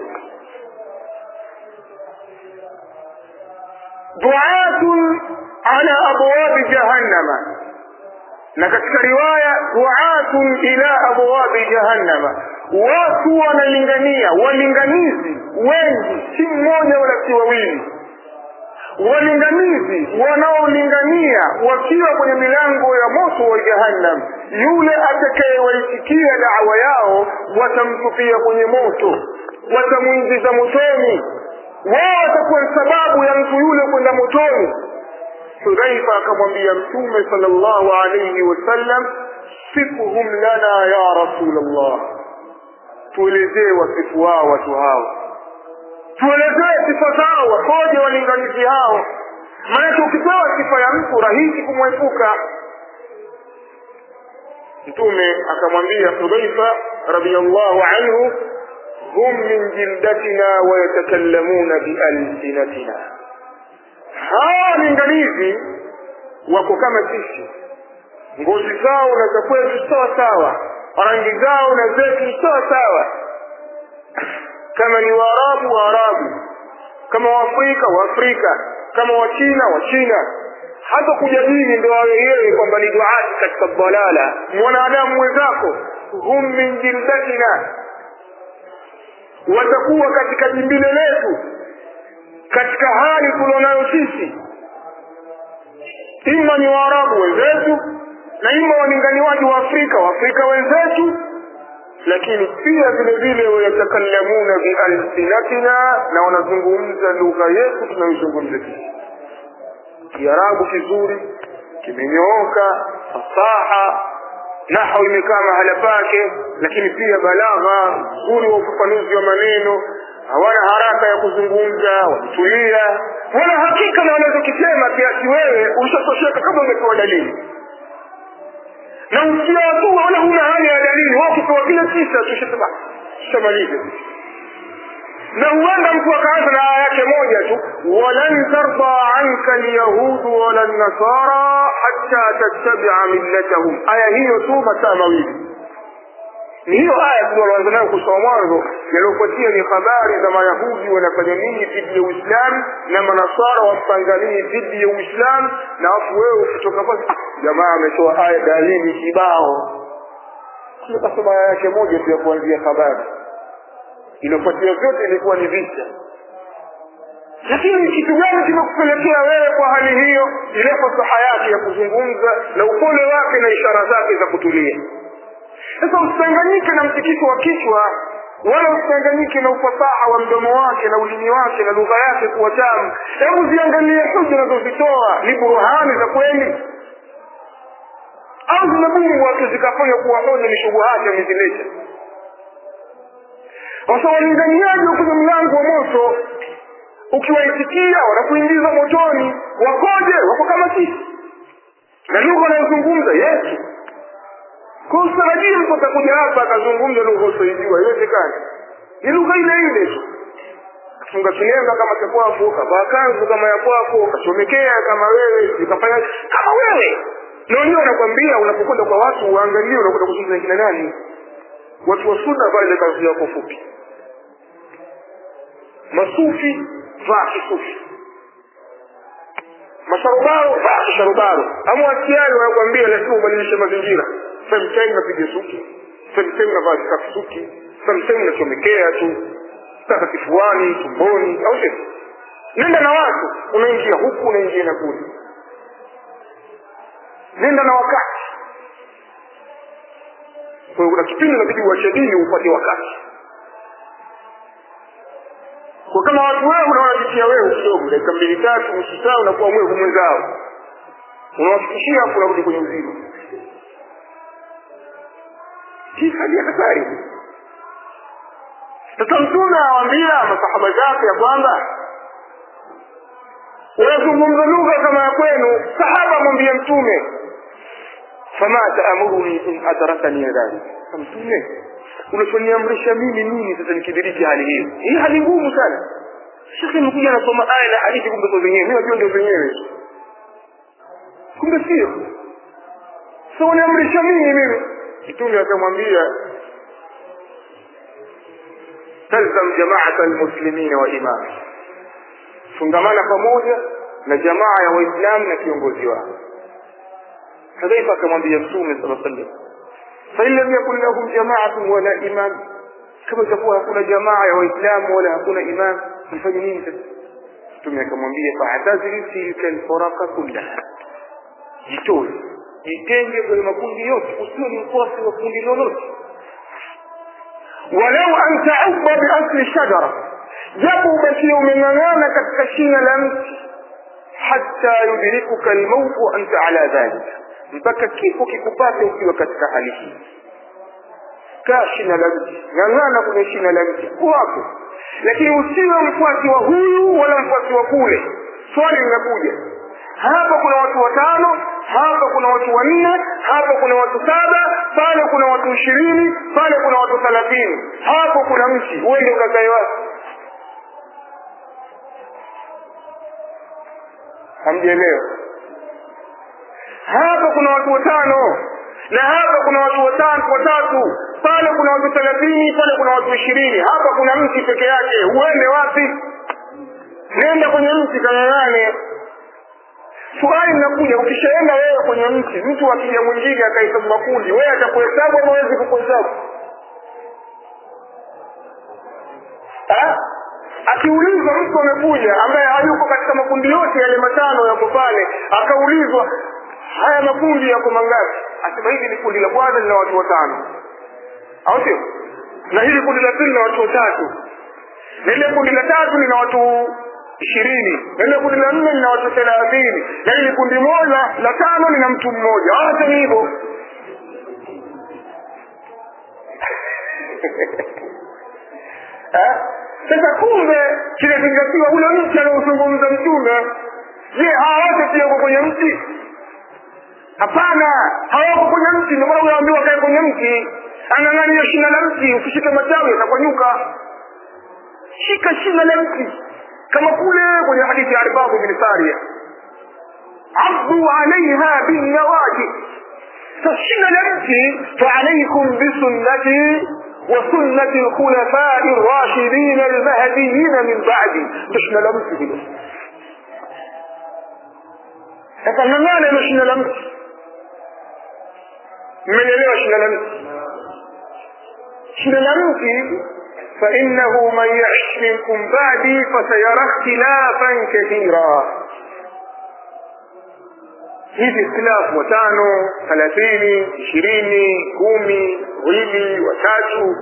duatun ala abwabi jahannama na katika riwaya duatun ila abwabi jahannama watu wanalingania walinganizi wengi si mmoja wala si wawili walinganizi wanaolingania wakiwa kwenye milango ya moto wa jahannam yule atakayewaitikia dawa yao watamtupia kwenye moto watamwingiza motoni wao watakuwa sababu ya mtu yule kwenda motoni hudhaifa akamwambia mtume sallallahu alayhi wasallam sifuhum lana ya rasulllah tuelezee wasifu wao watu hao tuelezee sifa zao wakoje walinganizi hao maanake ukipewa sifa ya mtu rahisi kumwepuka mtume akamwambia hudhaifa radiallahu anhu hum min jildatina wayatakallamuna bialsinatina hawa walinganizi wako kama sisi ngozi zao na za kwetu sawa sawa rangi zao na zetu sawa sawa kama ni waarabu waarabu kama waafrika waafrika kama wachina wachina hata kujadili ndo awe yeye kwamba ni duati katika dalala mwanadamu mwenzako hum min jildatina watakuwa katika jimbile letu katika hali tulionayo sisi ima ni waarabu wenzetu na ima walinganiwaji wa afrika waafrika wenzetu lakini pia vile vile wayatakallamuna bialsinatina na wanazungumza lugha yetu tunayoizungumza sisi kiarabu kizuri kimenyooka fasaha nahau imekaa mahala pake lakini pia balagha nzuri wa ufafanuzi wa maneno hawana haraka ya kuzungumza wametulia wana hakika na wanachokisema kiasi wewe ushatosheka kama umepewa dalili na usia tu wala huna haja ya dalili wao ukipewa kile kisa tushasema tushamalize na huenda mtu akaanza na aya yake moja tu walan tarda anka lyahudu wala nasara hatta tattabia millatahum aya hiyo tu masaa mawili ni hiyo aya tunaanza nayo kusoma mwanzo yaliyofuatia ni habari za mayahudi wanafanya nini dhidi ya uislamu na manasara wapanga nini dhidi ya uislamu na afu wewe ukitoka pale jamaa ametoa aya dalili kibao kasoma aya yake moja tu ya kuanzia habari iliyofuatia vyote ilikuwa ni vita lakini kitu gani kimekupelekea wewe kwa hali hiyo ile fasaha yake ya kuzungumza na upole wake na ishara zake za kutulia sasa usichanganyike na mtikiko wa kichwa wala usichanganyike na ufasaha wa mdomo wake na ulimi wake na lugha yake kuwa tamu hebu ziangalie hoja unazozitoa ni buruhani za kweli au zimebungu watu zikafanya kuwa hoja ni shubuhati amezileta sasa walinganiaji wa kwenye mlango wa moto ukiwaitikia wanakuingiza motoni wakoje wako kama sisi na lugha wanayozungumza yesu kwa usitarajie mtu atakuja hapa akazungumza lugha usioijua iwezekani ni lugha ile ile tu funga kilemba kama cha kwako kavaa kanzu kama ya kwako kachomekea kama wewe ukafanya kama wewe na wenyewe wanakwambia unapokwenda kwa watu uangalie unakwenda kuzungumza kina nani watu wa sunna vaa ile kanzu yako fupi masufi vaa kisufi masharubaro vaa kisharubaro ama watiari wanakwambia lazima ubadilishe mazingira sometime napiga suki sometime navaa kikafu suki sometime nachomekea tu sasa kifuani tumboni au sio nenda na watu unaingia huku unaingia na kule nenda na wakati kwa hiyo kuna kipindi inabidi uache dini upate wakati kwa kama watu wewe unawajitia wewe kidogo dakika mbili tatu nusu saa unakuwa mwevu mwenzao unawafikishia afu unarudi kwenye uzima hii hali ya hatari sasa mtume awaambia masahaba zake ya kwamba unazungumza lugha kama ya kwenu sahaba mwambie mtume fama taamuruni in adrakani dhalik mtume unachoniamrisha mimi nini sasa nikidiriki hali hiyo hii hali ngumu sana shekhe mkuja anasoma aya na hadithi kumbe sio zenyewe mi najua ndio zenyewe kumbe sio so uniamrisha mimi mimi mtume akamwambia talzam jamaata almuslimina wa imam fungamana pamoja na jamaa ya waislamu na kiongozi wao hadhaifa akamwambia mtume sala sallam fain lam yakun lahum jamaatun wala imam kama itakuwa hakuna jamaa ya waislamu wala hakuna imam mfanye nini sasa mtume akamwambia faatazili tilka alfuraqa kullaha jitoe jitenge kwenye makundi yote usiwe ni mfuasi wa kundi lolote walau an taubba biasli shajara japo ubakie umeng'ang'ana katika shina la mti hata yudrikuka almautu wa anta ala dhalika mpaka kifo kikupate ukiwa katika hali hii kaa shina la mti ng'ang'ana kwenye shina la mti wako lakini usiwe mfuasi wa huyu wala mfuasi wa kule swali linakuja hapa kuna watu watano hapa kuna watu wanne hapa kuna watu saba pale kuna watu ishirini pale kuna watu thelathini hapo kuna mti uende ukakae wapi hamjaelewa hapa kuna watu watano na hapa kuna watu watano watatu pale kuna watu thelathini pale kuna watu ishirini hapa kuna mti peke yake uende wapi nenda kwenye mti kang'ang'ane swali linakuja ukishaenda wewe kwenye mti mtu akija mwingine akahesabu makundi wewe atakuhesabu ama wezi kukuhesabu akiulizwa mtu amekuja ambaye hayuko katika makundi yote yale matano yako pale akaulizwa haya makundi yako mangapi asema hili ni kundi la kwanza lina watu watano au sio na hili kundi la pili lina watu watatu na ile kundi la tatu lina watu ishirini na ile kundi la nne lina watu thelathini na hili kundi moja la tano lina mtu mmoja hata ni hivyo sasa kumbe kinazingatiwa ule mti anaozungumza mtume je hawa wote pia wako kwenye mti hapana hawako kwenye mti ndio maana unaambiwa kae kwenye mti ang'ang'ania shina la mti ukishika matawi atakwanyuka shika shina la mti kama kule kwenye hadithi ya arbabu bin saria abdu alaiha binnawaji فشنا نمشي فعليكم بسنتي وسنة الخلفاء الراشدين المهديين من بعدي مش نلمس كده ففهمنا مش نلمس من يليه مش نلمس مش نلمس فإنه من يعش منكم بعدي فسيرى اختلافا كثيرا hivi ikhtilafu watano thelathini ishirini kumi wawili watatu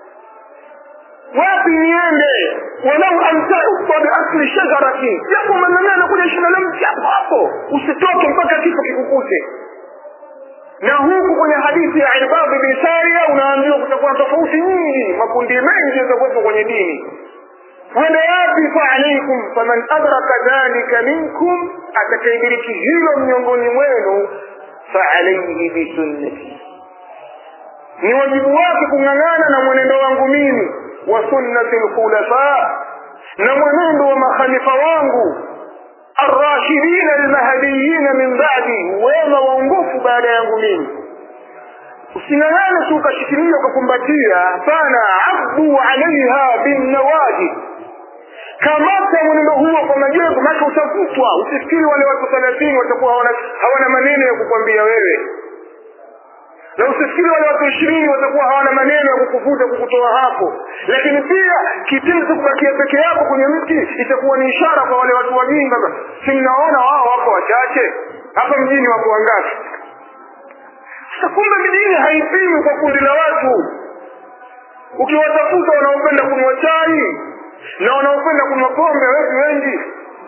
wapi niende walau antauba biasli shajaratin japo manang'ana kuja shina la mti hapo hapo usitoke mpaka kifo kikukute na huku kwenye hadithi ya irbad bin saria unaambiwa kutakuwa tofauti nyingi makundi mengi yatakuwepo kwenye dini wende wapi faalaikum faman adraka dhalika minkum atakaidiriki hilo miongoni mwenu faalaihi bisunnati ni wajibu wake kung'ang'ana na mwenendo wangu mimi wa sunnati lkhulafa na mwenendo wa makhalifa wangu arrashidina almahdiyina min badi wema waongofu baada yangu mimi using'ang'ane tu ukashikilia ukakumbatia hapana abdu alaiha binnawajib kamata mwenendo huo kwa majengo maake utavutwa usifikiri wale watu thelathini watakuwa hawana, hawana maneno ya kukwambia wewe na usifikiri unafikiri wale watu ishirini watakuwa hawana maneno ya kukuvuta kukutoa hapo lakini pia kitendo cha kubakia peke yako kwenye mti itakuwa ni ishara kwa wale watu wajinga si mnaona wao wako wachache hapa mjini wako wangapi sasa kumbe mjini haipimi kwa kundi la watu ukiwatafuta wanaopenda kunywa chai na wanaopenda kunywa pombe wetu wengi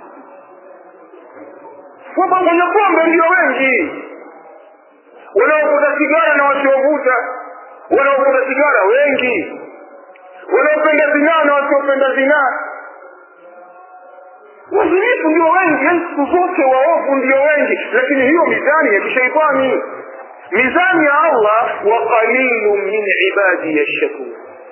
wabangonya pombe ndio wengi wanaovuta sigara na wasiovuta wanaovuta sigara wengi wanaopenda zinaa na wasiopenda zinaa wazinifu ndio wengi yani siku zote waovu ndio wengi lakini hiyo mizani ya kishaitani mizani ya allah wa qalilu min ibadi yashkur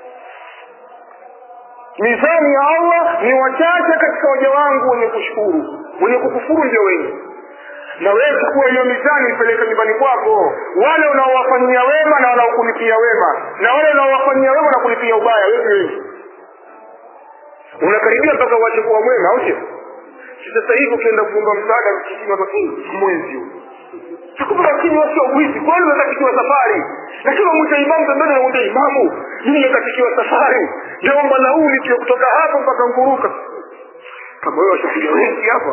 mizani ya allah ni wachache katika waja wangu wenye kushukuru wenye kukufuru ndio wengi na wewe chukua hiyo mizani ipeleke nyumbani kwako wale unaowafanyia wema na wanaokulipia wema na wale unaowafanyia wema na kulipia ubaya wewe wengi unakaribia mpaka uache kuwa mwema au sio sasa hivi ukienda kuomba msaada msikitini watu mwezi huu Takupa lakini wasio wizi kwani unakatikiwa safari lakini umwita imamu pembeni unamwambia imamu mimi nimekatikiwa safari naomba nauli tu kutoka hapa mpaka Nguruka kama wewe washakuja wengi hapa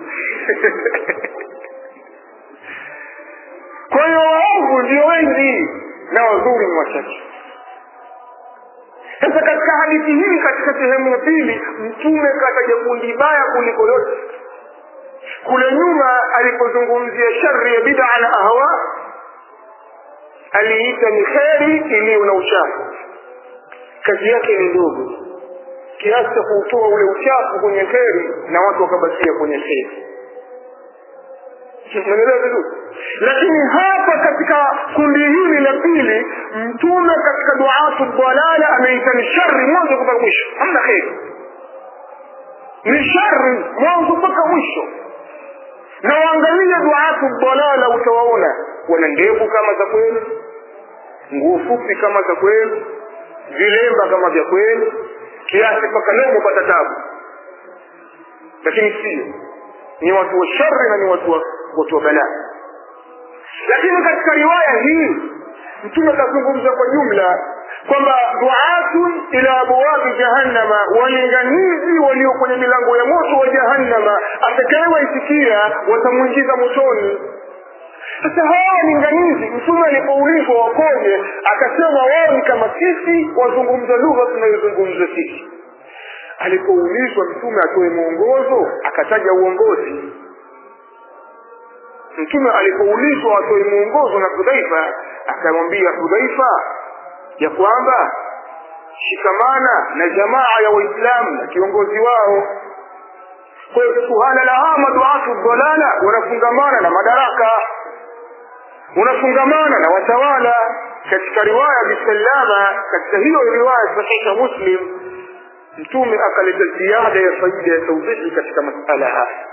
kwa hiyo waovu ndio wengi na wazuri ni wachache sasa katika hadithi hii katika sehemu ya pili mtume kataja kundi baya kuliko yote kule nyuma alipozungumzia shari ya bid'a na ahwa aliita ni kheri iliyo na uchafu kazi yake ni ndogo kiasi cha kuutoa ule uchafu kwenye kheri na watu wakabakia kwenye kheri unaelewa vizuri lakini hapa katika kundi hili la pili mtume katika duatu dalala ameita ni shari mwanzo mpaka mwisho hamna kheri ni shari mwanzo mpaka mwisho na waangalie duatu dalala utawaona wana ndevu kama za kweli nguo fupi kama za kweli vilemba kama vya kweli kiasi mpaka leo upata tabu lakini sio ni watu wa shari na ni watu wa watu wa balaa lakini katika riwaya hii mtume akazungumza kwa jumla kwamba duatun ila abwabi jahannama walinganizi walio kwenye milango ya moto wa jahannama atakayewaitikia watamwingiza motoni sasa hawa walinganizi mtume alipoulizwa wakoje akasema wao ni kama sisi wazungumza lugha tunayozungumza sisi alipoulizwa mtume atoe mwongozo akataja uongozi mtume alipoulizwa atoe mwongozo na hudhaifa akamwambia hudhaifa ya kwamba shikamana na jamaa ya waislamu na kiongozi wao kwa hiyo suhala la hama duatu dalala wanafungamana na madaraka unafungamana na watawala katika riwaya bisalama katika hiyo riwaya sahiha muslim mtume akaleta ziada ya faida ya tauhidi katika masala haya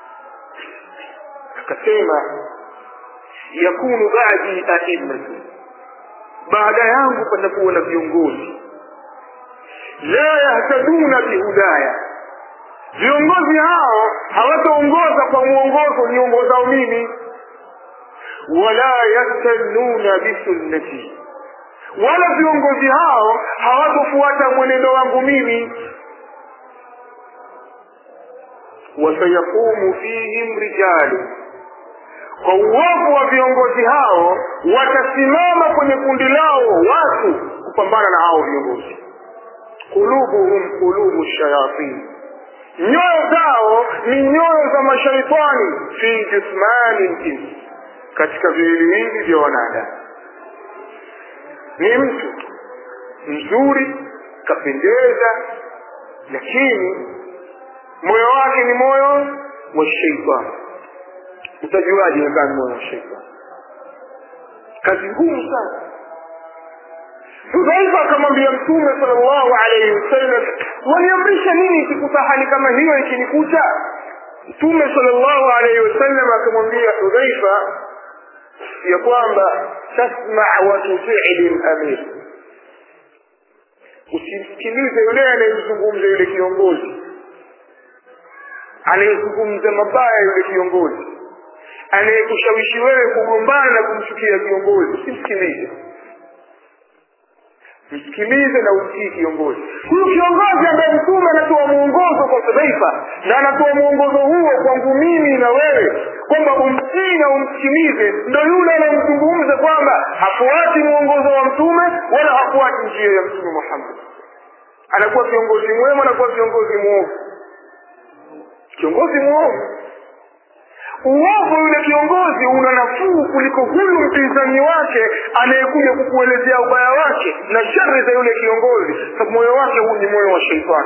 akasema yakunu badi aimmatu baada yangu patakuwa na viongozi la yahtaduna bihudaya viongozi hao hawataongoza kwa mwongozo niongozao mimi wala yastanuna bisunnati wala viongozi hao hawatofuata mwenendo wangu mimi wasayaqumu fihim rijalu kwa uovu wa viongozi hao watasimama kwenye kundi lao watu kupambana na hao viongozi kulubuhum kulubu shayatin nyoyo zao ni nyoyo za mashaitani fi jismani ljins katika viwiliwili vya wanadamu ni mtu mzuri kapendeza lakini moyo wake ni moyo wa sheitani utajuaje imekaa ni moyo wa sheitani kazi ngumu sana hudhaifa akamwambia mtume salllahu alaihi wasallam waniamrisha nini ikikuta hali kama hiyo ikinikuta mtume salllahu alaihi wasallam akamwambia hudhaifa ya kwamba tasma wa tutii lamir usimsikilize yule anayezungumza yule kiongozi anayezungumza mabaya yule kiongozi anayekushawishi wewe kugombana na kumchukia kiongozi usimsikilize msikilize na umtii kiongozi huyu kiongozi ambaye mtume anatoa mwongozo kwa hudhaifa na anatoa mwongozo huo kwangu mimi na wewe kwamba umtii na umsikilize ndo yule anamzungumza kwamba hafuati mwongozo wa mtume wala hafuati njia ya mtume muhammad anakuwa kiongozi mwema anakuwa kiongozi mwovu kiongozi mwovu uovu yule kiongozi una nafuu kuliko huyu mpinzani wake anayekuja kukuelezea ubaya wake na shari za yule kiongozi sababu moyo wake huu ni moyo wa sheitani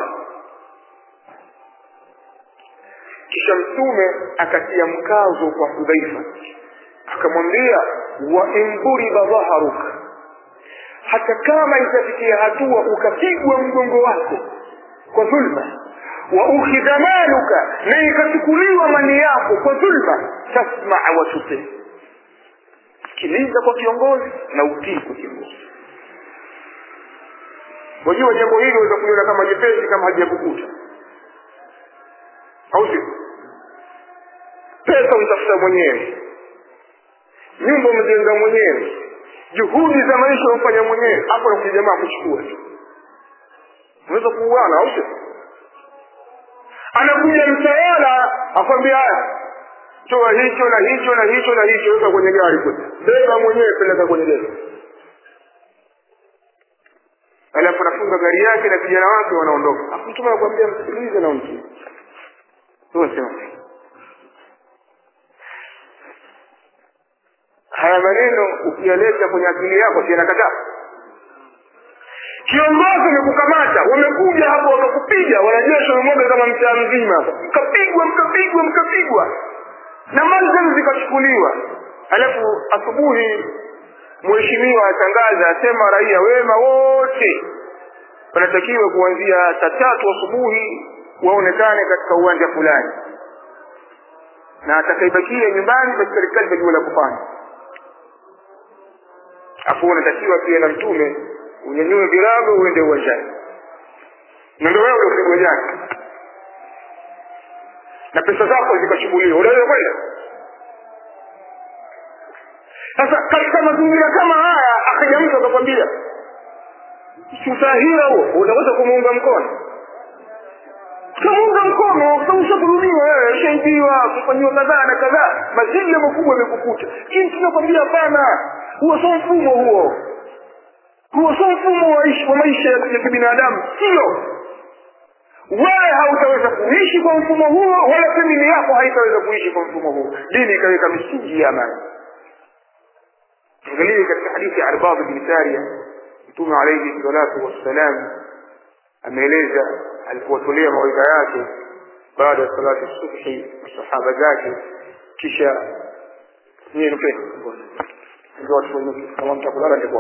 kisha mtume akatia mkazo kwa hudhaifa akamwambia wa in duriba dhaharuka hata kama itafikia hatua ukapigwa mgongo wako kwa dhulma wa ukhidha maluka na ikachukuliwa mali yako kwa dhulma tasmaa wa tutii sikiliza kwa kiongozi na utii kwa kiongozi wajua jambo hili waweza kuliona kama jepesi kama hajakukuta au sio pesa umtafuta mwenyewe nyumba umejenga mwenyewe juhudi za maisha umfanya mwenyewe hapo nakuja jamaa kuchukua tu unaweza kuuana au sio anakuja mtawala akwambia haya toa hicho na hicho na hicho na hicho weka kwenye gari kule beba mwenyewe peleka kwenye gari alafu anafunga gari yake na vijana wake wanaondoka mtume anakuambia msikilize na umtii sema haya maneno ukiyaleta kwenye akili yako si yanakataa kiongozi amekukamata wamekuja hapo wakakupiga wanajeshi wamemwaga kama mtaa mzima mkapigwa mkapigwa mkapigwa na mali zenu zikachukuliwa alafu asubuhi mheshimiwa atangaza asema raia wema wote wanatakiwa kuanzia saa tatu asubuhi waonekane katika uwanja fulani na atakaibakia nyumbani basi serikali itajua la kufanya afu unatakiwa pia na mtume unyanyue virago uende uwanjani na ndio wewe ufike uwanjani na pesa zako zikachukuliwa unaweza kwenda sasa katika mazingira kama haya akaja mtu akakwambia usahira huo unaweza kumuunga mkono utamuunga mkono sababu ushadhulumiwa wewe ushaibiwa kufanyiwa kadhaa na kadhaa mazingira makubwa yamekukuta lakini tunakwambia hapana huo sio mfumo huo huo sio mfumo wa, wa maisha ya kibinadamu sio wewe hautaweza kuishi kwa mfumo huo wala famili yako haitaweza kuishi kwa mfumo huo dini ikaweka misingi ya amani angalie katika hadithi ya arbab bni saria mtume alaihi salatu wassalam ameeleza alipowatolea mawaidha yake baada ya salati subhi masahaba zake kisha nyie nupeni ndio watu wenye kama mtakulala ndipo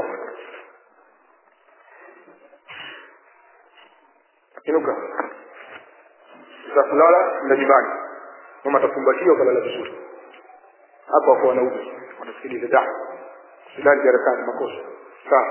inuka utakulala nda nyumbani mama atakumbatiwa ukalala vizuri hapo wako wanaume wanasikiliza da silali darasani makosa sawa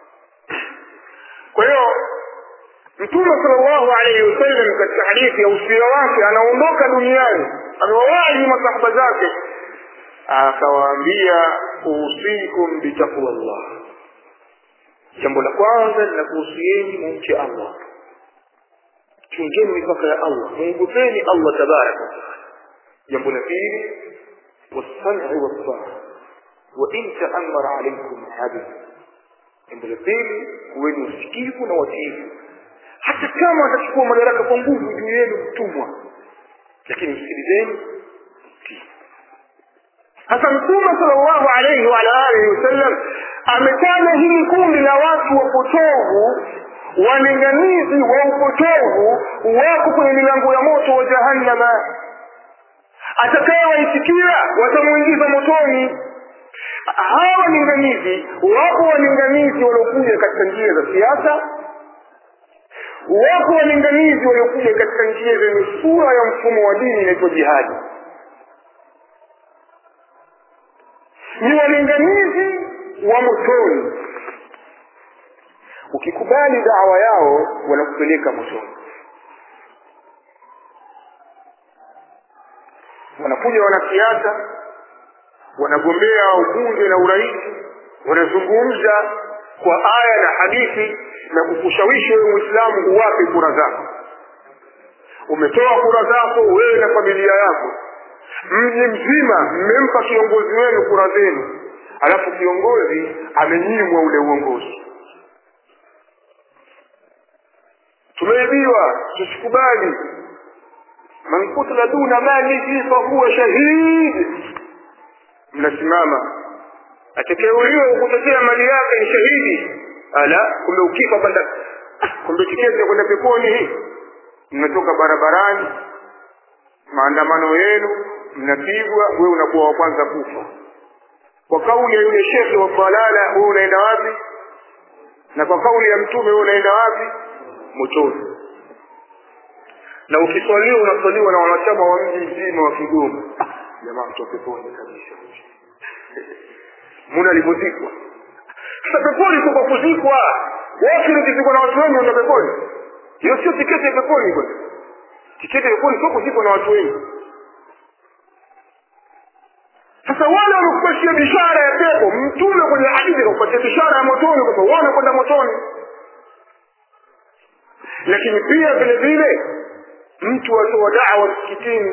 kwa hiyo mtume sallallahu alaihi wasallam katika hadithi ya usia wake anaondoka duniani amewawahi masahaba zake akawaambia usikum bitaqwa llah jambo la kwanza linakuhusieni mumche allah chungeni mipaka ya allah mwogopeni allah tabaraka wataala jambo la pili wassam'i wassaa wain taamara alaikum abid jambo la pili kuweni usikivu na watiifu hata kama atachukua madaraka kwa nguvu juu yenu mtumwa lakini msikilizeni sasa mtume salllahu alaihi waala alihi wasallam ametaja hili kundi la watu wapotovu walinganizi wa upotovu wako kwenye milango ya moto wa jahannama atakayewaitikia watamwingiza motoni hawa walinganizi wako walinganizi waliokuja katika njia za siasa wako walinganizi waliokuja katika njia zenye sura ya mfumo wa dini inaitwa jihadi ni walinganizi wa motoni ukikubali dawa yao wanakupeleka motoni wanakuja wanasiasa wanagombea ubunge na urais wanazungumza kwa aya na hadithi na kukushawishi wewe mwislamu uwape kura zako umetoa kura zako wewe na familia yako mji mzima mmempa kiongozi wenu kura zenu alafu kiongozi amenyimwa ule uongozi tumeibiwa tusikubali man kutila duna malihi fahuwa shahid mnasimama atakayeuliwa kutetea mali yake ni shahidi ala kumbe ukifa banda kumbe tiketi ya kwenda peponi hii mnatoka barabarani maandamano yenu mnapigwa wewe unakuwa wa kwanza kufa kwa kauli ya yule shekhe wa balala wewe unaenda wapi na kwa kauli ya mtume wewe unaenda wapi motoni na ukiswaliwa unaswaliwa na wanachama wa mji mzima wa Kigoma jamaa mtu peponi kabisa muna alipozikwa sasa peponi kwa kuzikwa wote ukizikwa na watu wengi ndio peponi hiyo sio tiketi ya peponi bwana tiketi ya peponi sio kuzikwa na watu wengi sasa wale wanakupatia bishara ya pepo mtume kwenye hadithi akakupatia bishara ya motoni kwamba wao wanakwenda motoni lakini pia vile vile mtu atoa dawa msikitini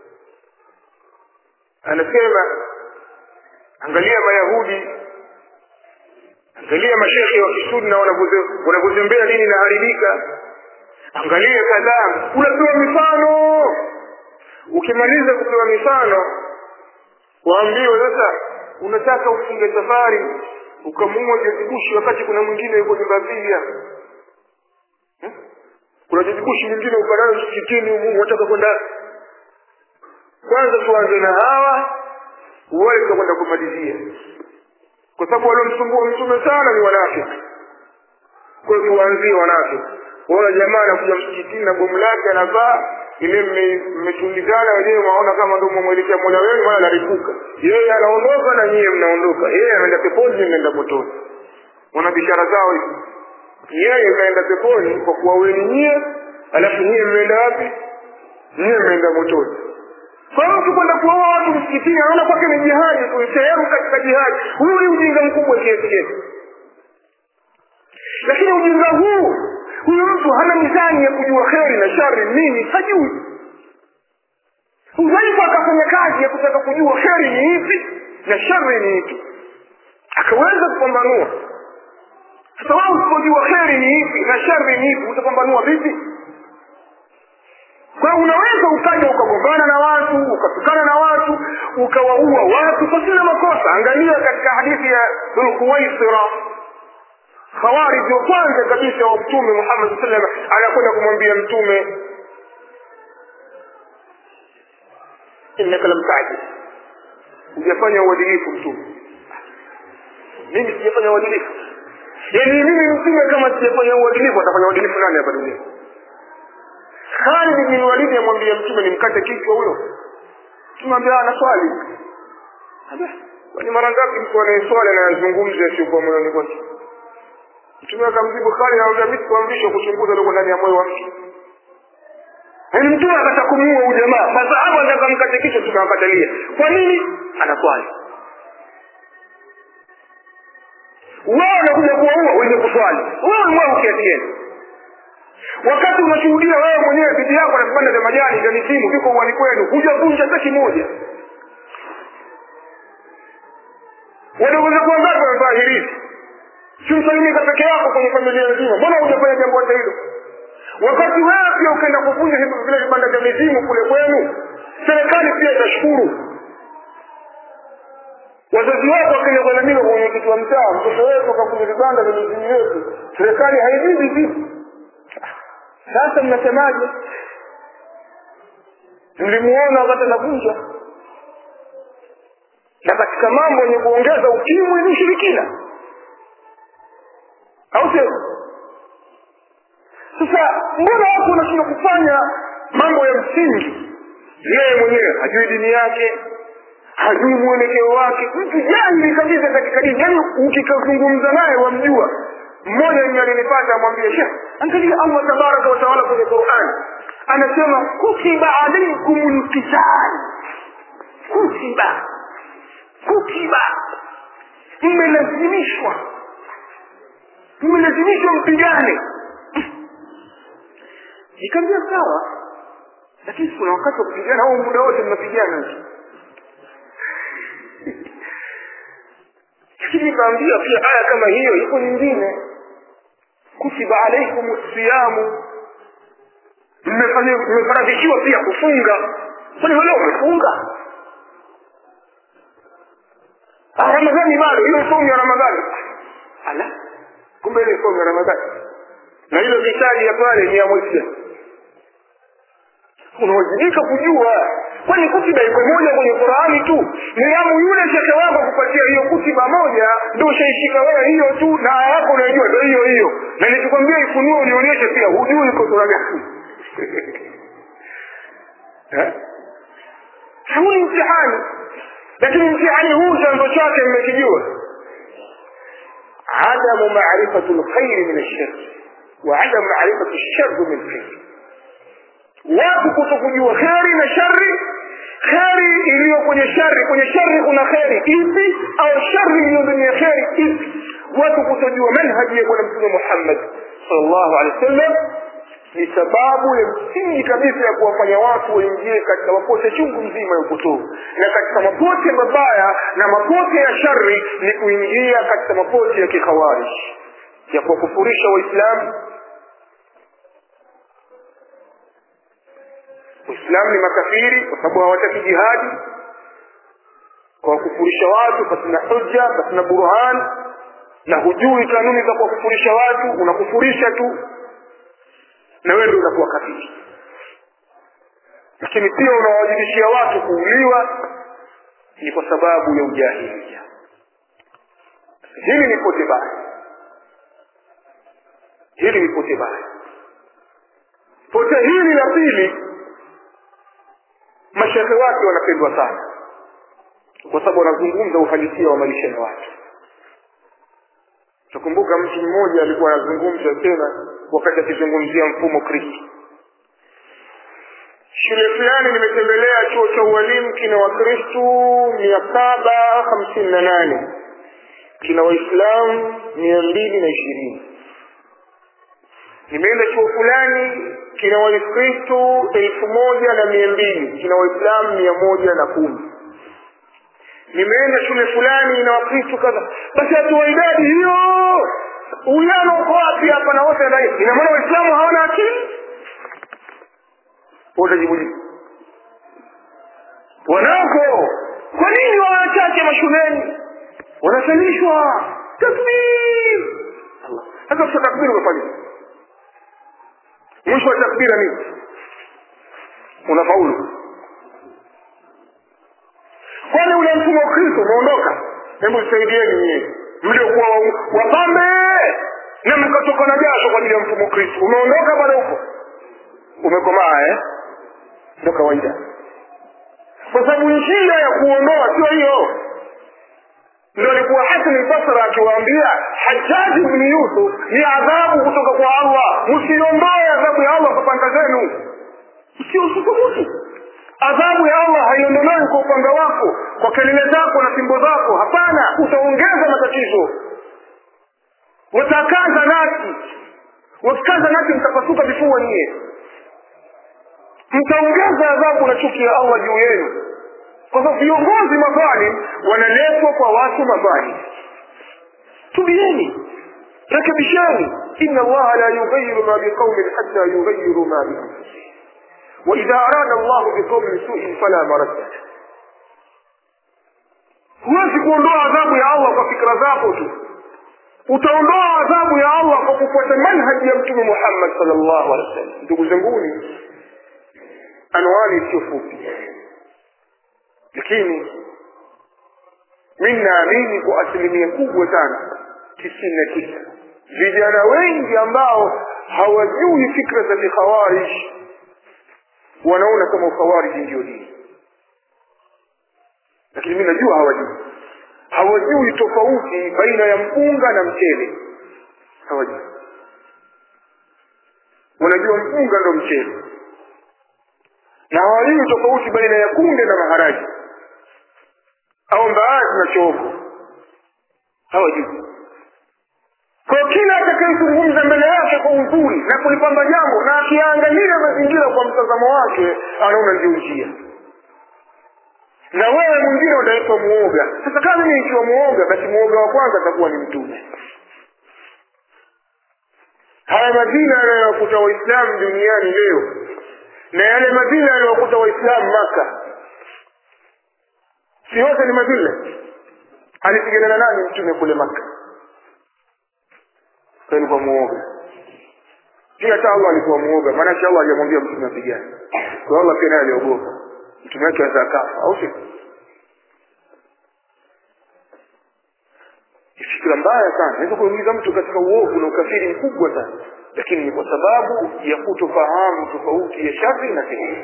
anasema angalia mayahudi angalia mashekhe wa kisunna wanavyozembea dini inaharibika angalia kadhaa unapewa mifano ukimaliza kupewa mifano waambiwe sasa unataka ufunge safari ukamua jazigushi wakati kuna mwingine yuko nyumba pia kuna jazigushi mwingine ukanao msikitini humu wataka kwenda kwanza tuanze na hawa wale tutakwenda kumalizia kwa sababu waliomsumbua mtume sana ni wanafiki kwa hiyo tuwaanzie wanafiki waona jamaa anakuja msikitini na bomu lake anavaa ile mmetulizana wenyewe mwaona kama ndo mwelekea mola wenu maana anaripuka yeye anaondoka na nyie mnaondoka yeye anaenda peponi nyie mnaenda motoni wana bishara zao hivi yeye mnaenda peponi kwa kuwa weni nyie alafu nyie mmeenda wapi nyie mmeenda motoni kwa hiyo ukikwenda kuoa watu msikitini anaona kwake ni jihadi tu sehemu katika jihadi huu ni ujinga mkubwa kiasi gani lakini ujinga huu huyu mtu hana mizani ya kujua kheri na shari nini hajui udhaifu akafanya kazi ya kutaka kujua kheri ni ipi na shari ni ipi akaweza kupambanua sasa wao usipojua kheri ni ipi na shari ni ipi utapambanua vipi kwa hiyo unaweza ukaja ukagombana na watu ukatukana na watu ukawaua watu pasina makosa angalia katika hadithi ya dhulkuwaisira khawarij wa kwanza kabisa wa mtume muhammad saa salam anakwenda kumwambia mtume innaka lam tadil hujafanya uadilifu mtume mimi sijafanya uadilifu yaani mimi mtume kama sijafanya uadilifu atafanya uadilifu nani hapa dunia Khalid bin Walid amwambia mtume nimkate kichwa huyo. Mtume ambia ana swali. Kwani mara ngapi mtu anayeswali na anazungumza yasiyokuwa moyoni kwake? Mtume akamjibu Khalid anamwambia mimi sikuamrishwa kuchunguza loko ndani ya moyo wa mtu. Yaani mtume akataka kumuua huyu jamaa. Masahaba ndio akamkate kichwa tukamkatalia. Kwa nini? Anaswali. Wao wanakuja kuwaua wenye kuswali. Wewe mwa ukiatieni wakati unashuhudia wewe mwenyewe bibi yako na vipande vya majani vya misimu viko uwani kwenu hujavunja hata kimoja wadogo zako wangapi wamevaa hirizi simsalimika peke yako kwenye familia nzima mbona hujafanya jambo hata hilo wakati wewe pia ukaenda kuvunja vile vibanda vya mizimu kule kwenu serikali pia itashukuru wazazi wako wakenda kulalamika kwa mwenyekiti wa mtaa mtoto wetu akavunja vibanda vya mizimu yetu serikali haijibi vipi sasa mnasemaje mlimuona wakati anavunja na katika mambo yenye kuongeza ukimwi ni ushirikina au sio sasa mbona watu wanashindwa kufanya mambo ya msingi yeye mwenyewe hajui dini yake hajui mwelekeo wake mtu jahili kabisa katika dini yaani ukikazungumza naye wamjua mmoja mwenye alinipata amwambia shekh angalia allah tabaraka wataala kwenye qurani anasema kutiba alaikum lkital kutiba kutiba mmelazimishwa tumelazimishwa mpigane nikamwambia sawa lakini kuna wakati wa kupigana au muda wote mnapigana lakini nikaambia pia aya kama hiyo iko nyingine kutiba alaikum siyamu mmefaradhishiwa pia kufunga kwani wale wamefunga ramadhani bado hiyo somu ya ramadhani ala kumbe ile somu ya ramadhani na hilo kitaji ya pale ni ya mwezi unawajibika kujua kwani kutiba iko moja kwenye qurani tu niamu yule shekhe wako kupatia hiyo kutiba moja ndio ushaishika wewe hiyo tu na aya yako unaijua ndio hiyo hiyo na nikikwambia ifunue unionyeshe pia hujui iko sura gani huu ni mtihani lakini mtihani huu chanzo chake mmekijua adamu marifatu lkhairi min alshari wa adamu marifatu lshari min lkhairi watu kuto kujua kheri na shari kheri iliyo kwenye shari kwenye shari kuna kheri ipi au shari iliyo ndani ya kheri ipi watu kutojua manhaji ya bwana mtume muhammad salllahu alehi wa sallam ni sababu ya msingi kabisa ya kuwafanya watu waingie katika mapote chungu mzima ya upotovu na katika mapote mabaya na mapote ya shari ni kuingia katika mapote ya kikhawarij ya kuwakufurisha waislamu waislamu ni makafiri kwa sababu hawataki jihadi kwa kufurisha watu pasina hujja pasina burhan na hujui kanuni za kuwakufurisha watu unakufurisha tu na wewe ndio unakuwa kafiri lakini pia unawajibishia watu kuuliwa ni kwa sababu ya ujahilia hili ni pote baya hili ni pote baya pote hili la pili mashehe wake wanapendwa sana kwa sababu wanazungumza uhalisia wa maisha ya watu takumbuka mtu mmoja alikuwa anazungumza tena wakati akizungumzia mfumo kristo shule fulani nimetembelea chuo cha ualimu kina wakristu mia saba hamsini na nane kina waislamu mia mbili na ishirini nimeenda chuo fulani kina wakristu elfu moja na mia mbili kina waislamu mia moja na kumi nimeenda shule fulani na wakristu kadha basi hatua idadi hiyo uwiano uko wapi hapa na wote ndani ina maana waislamu hawana akili utajibuji wanako kwa nini wawachache mashuleni wanasalishwa takbir sasa kisha takbir umefanya mwisho wa takbira nini unafaulu kwani ule mfumo wa kristo umeondoka hebu saidieni nyie mliokuwa wapambe na mkatoka na jasho kwa ajili ya mfumo wa kristo umeondoka bado huko umekomaa eh ndo kawaida kwa sababu njia ya kuondoa sio hiyo ndo alikuwa hasan albasra akiwaambia hajaji bni yusuf ni adhabu kutoka kwa allah msiondoe adhabu ya allah kwa panga zenu msiususubutu adhabu ya allah haiondolewi kwa upanga wako kwa kelele zako na fimbo zako hapana utaongeza matatizo watakaza nasi wakikaza nasi mtapasuka vifua nyie mtaongeza adhabu na chuki ya allah juu yenu kwa sababu viongozi madhalim wanaletwa kwa watu madhalim tubieni rekebisheni ina allaha la yughayiru ma biqaumin hatta yughayiru ma bianfusihim واذا اراد الله بقوم سوء فلا مرد huwezi kuondoa adhabu ya allah kwa fikra zako tu utaondoa adhabu ya allah kwa kufuata manhaji ya mtume muhammad sal llahu alehi wasallam ndugu zanguni anwani sio fupi lakini mi naamini kwa asilimia kubwa sana tisini na tisa vijana wengi ambao hawajui fikra za kikhawarij wanaona kama ukhawariji ndio dini lakini mi najua hawajui hawajui tofauti baina ya mpunga na mchele hawajui wanajua mpunga ndo mchele na hawajui tofauti baina ya kunde na maharagi au mbaazi na chogo hawajui kwa kila atakayezungumza mbele yake kwa uzuri na kulipamba jambo na akiangalia mazingira kwa mtazamo wake anaona ndio njia na wewe mwingine utaitwa muoga sasa kama mimi nikiwa muoga basi muoga wa kwanza atakuwa ni mtume haya madina yanayowakuta waislamu duniani leo na yale madina yaliyowakuta waislamu maka si yote ni madina alipigana na nani mtume kule maka alikuwa muoga pia hata allah alikuwa muoga maanake allah hajamwambia mtume apigane kwa allah pia naye aliogopa mtume wake aweza akafa au si fikira mbaya sana naweza kuingiza mtu katika uovu na ukafiri mkubwa sana lakini ni kwa sababu ya kutofahamu tofauti ya shari na kheri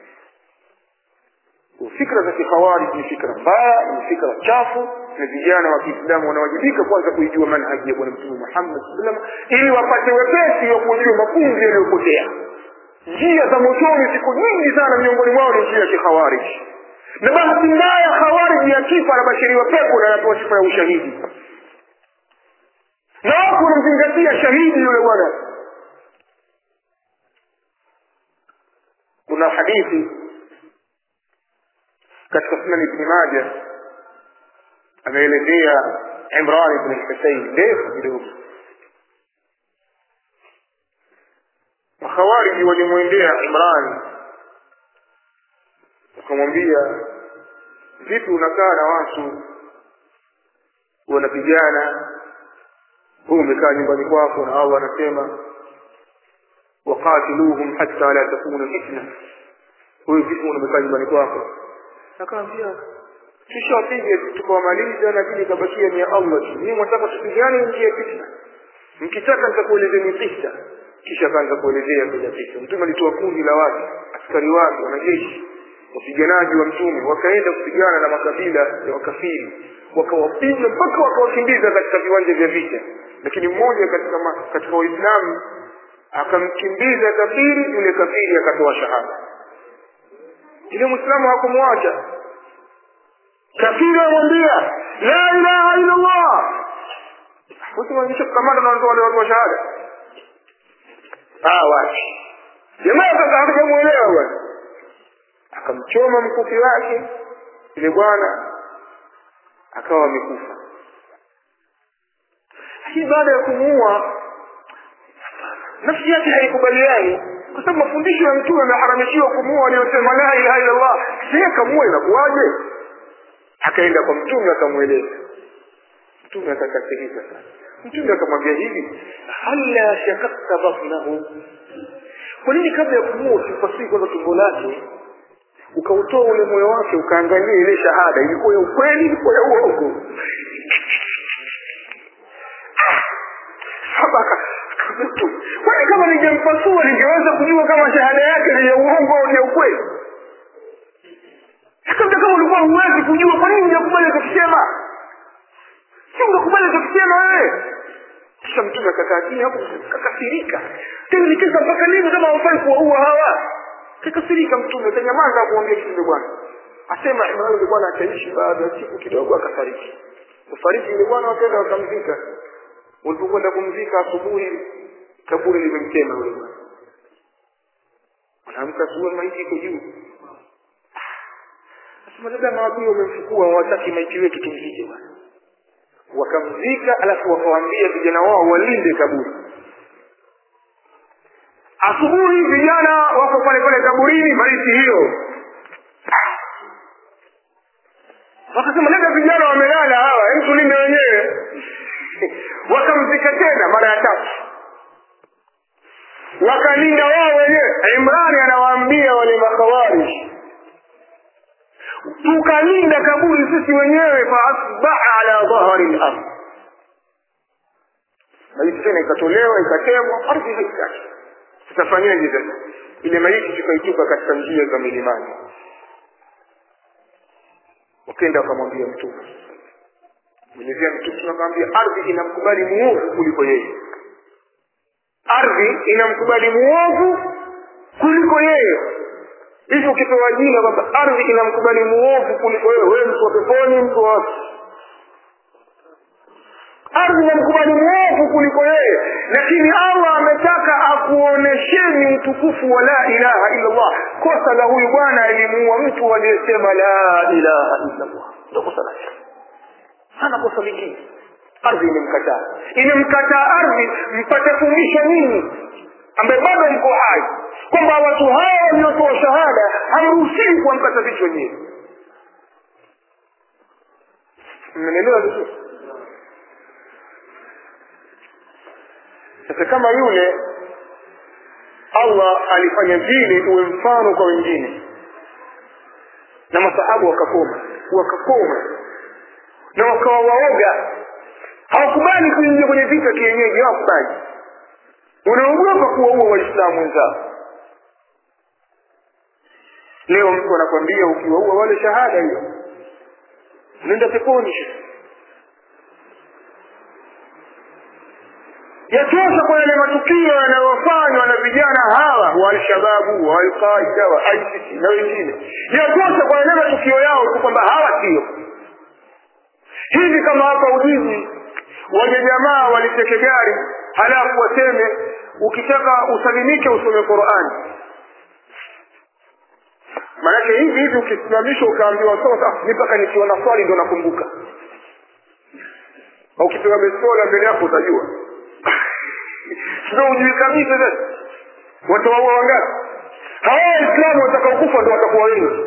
fikra za kikhawarij ni fikra mbaya ni fikra chafu na vijana wa kiislamu wanawajibika kwanza kuijua manhaji ya bwana mtume muhammad saa salam ili wapate wepesi wa kujua mafunzi yaliyopotea njia za motoni siku nyingi sana miongoni mwao ni njia ya kikhawarij na bahati mbaya khawarij akifa anabashiriwa pepo na anapewa sifa ya ushahidi na watu wanamzingatia shahidi yule bwana kuna hadithi katika sunan ibni maja ameelezea imran ibn lhusein ndefu kidogo makhawariji walimwendea imran wakamwambia vipi unakaa na watu wanapigana huu umekaa nyumbani kwako na allah anasema waqatiluhum hatta la takuna fitna huyu vipi umekaa nyumbani kwako akaambia tushawapiga tukawamaliza na dini ikabakia ni ya allah tu nii mwataka tupigane nchi ya fitna mkitaka nitakuelezeni kisa kisha akaanza kuelezea bila kisa mtume alitoa kundi la watu askari wake wanajeshi wapiganaji wa mtume wakaenda kupigana na makabila ya wakafiri wakawapiga mpaka wakawakimbiza katika viwanja vya vita lakini mmoja katika ma, katika waislamu akamkimbiza kafiri yule kafiri akatoa shahada yule mwislamu hakumwacha kafiri amwambia la ilaha illa allah usimamisha kukamata na wale watu wa shahada ah wapi jamaa sasa hakujamuelewa bwana akamchoma mkufi wake yule bwana akawa amekufa lakini baada ya kumuua nafsi yake haikubaliani kwa sababu mafundisho ya mtume ameharamishiwa kumuua aliyosema la ilaha illa allah sie kamua inakuwaje akaenda kwa mtume akamweleza mtume akakasirika sana mtume akamwambia hivi hala shakakta batnahu kwa nini kabla ya kumuua usipasii kwanza tumbo lake ukautoa ule moyo wake ukaangalia ile shahada ilikuwa ya ukweli ilikuwa ya uongo kwani kama ningempasua ningeweza kujua kama shahada yake ni ya uongo au ni ya ukweli labda kama ulikuwa huwezi kujua kwa nini unakubali tukisema si ungekubali tukisema wewe kisha mtume akakaa chini hapo kakasirika tena nikiza mpaka lini kama hawafai kuwaua hawa kakasirika mtume kanyamaza kuambia kitu bwana asema imran yule bwana akaishi baada ya siku kidogo akafariki kufariki yule bwana wakaenda wakamzika walipokwenda kumzika asubuhi kaburi limemtema yule bwana wanaamka asubuhi maiti iko juu asema labda maadui wamemchukua hawataki maiti wetu tumzike bwana wakamzika alafu wakawaambia vijana wao walinde kaburi asubuhi vijana wako pale pale kaburini maiti hiyo wakasema labda vijana wamelala hawa hem tulinde wenyewe wakamzika tena mara ya tatu wakalinda wao wenyewe imrani anawaambia wale makhawarij tukalinda kaburi sisi wenyewe faasbaha ala dhahari lard maiti tena ikatolewa ikatemwa ardhi haitaki tutafanyaje sasa ile maiti tukaitupa katika njia za milimani wakenda wakamwambia mtume mwenyezia mtume akamwambia ardhi inamkubali muovu kuliko yeye ardhi inamkubali muovu kuliko yeye hivi ukipewa jina kwamba ardhi inamkubali muovu kuliko wewe wewe mtu wa peponi mtu wa ardhi inamkubali muovu mtukufu kuliko yeye lakini allah ametaka akuonesheni utukufu wa la ilaha illa allah kosa la huyu bwana alimuua mtu aliyesema la ilaha illa allah ndo kosa lake hana kosa lingine ardhi imemkataa imemkataa ardhi mpate fundisho nini ambaye bado mko hai kwamba watu hawa waliotoa shahada hamruhusiwi kuwamkata vichwa nyie mnanielewa vizuri sasa kama yule allah alifanya vile uwe mfano kwa wengine na masahabu wakakoma wakakoma na wakawa waoga hawakubali kuingia kwenye vita kienyeji hawakubali unaogopa kuwaua waislamu wenzao leo mtu anakwambia ukiwaua wale shahada hiyo nenda peponi yatosha kwa yale matukio yanayofanywa na vijana hawa wa alshababu wa alqaida wa isis na wengine yatosha kwa yale matukio yao tu kwamba hawa sio hivi kama hapa ujizi waje jamaa waliteke gari halafu waseme ukitaka usalimike usome qurani maanake hivi hivi ukisimamishwa ukaambiwa sasa mi mpaka nikiwa na swali ndo nakumbuka ukipewa bestola mbele yako utajua sio ujui kabisa sasa watawaua wangapi hawa waislamu watakaokufa ndo watakuwa wengi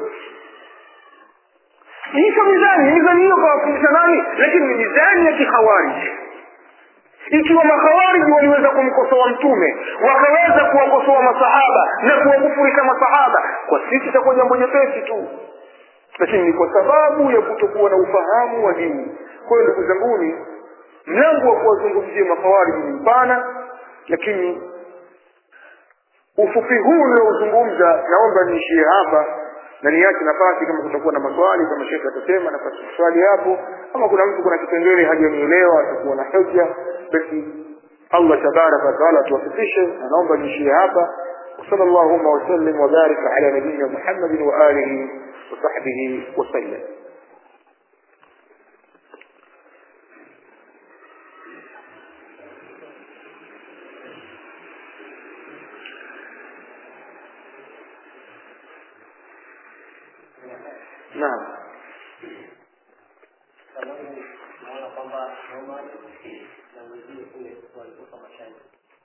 hiyo mizani mizani hiyo kawafundisha nani lakini ni mizani ya kikhawariji ikiwa makhawariji waliweza kumkosoa mtume wakaweza kuwakosoa masahaba na kuwakufurika masahaba kwa sisi itakuwa jambo jepesi tu lakini ni kwa sababu ya kutokuwa na ufahamu wa dini kwa hiyo ndugu zanguni mlango wa kuwazungumzia makhawariji ni mpana lakini ufupi huu ninaozungumza naomba niishie hapa na niache nafasi kama kutakuwa na maswali kama shekhe atasema nafasi swali hapo ama kuna mtu kuna kipengele hajanielewa atakuwa na hoja basi allah tabaraka wataala atuwafikishe na naomba niishie hapa وصلى اللهم وسلم وبارك على نبينا محمد وآله وصحبه وسلم نعم naona kwamba Omar na mwingine kule walikufa mashahidi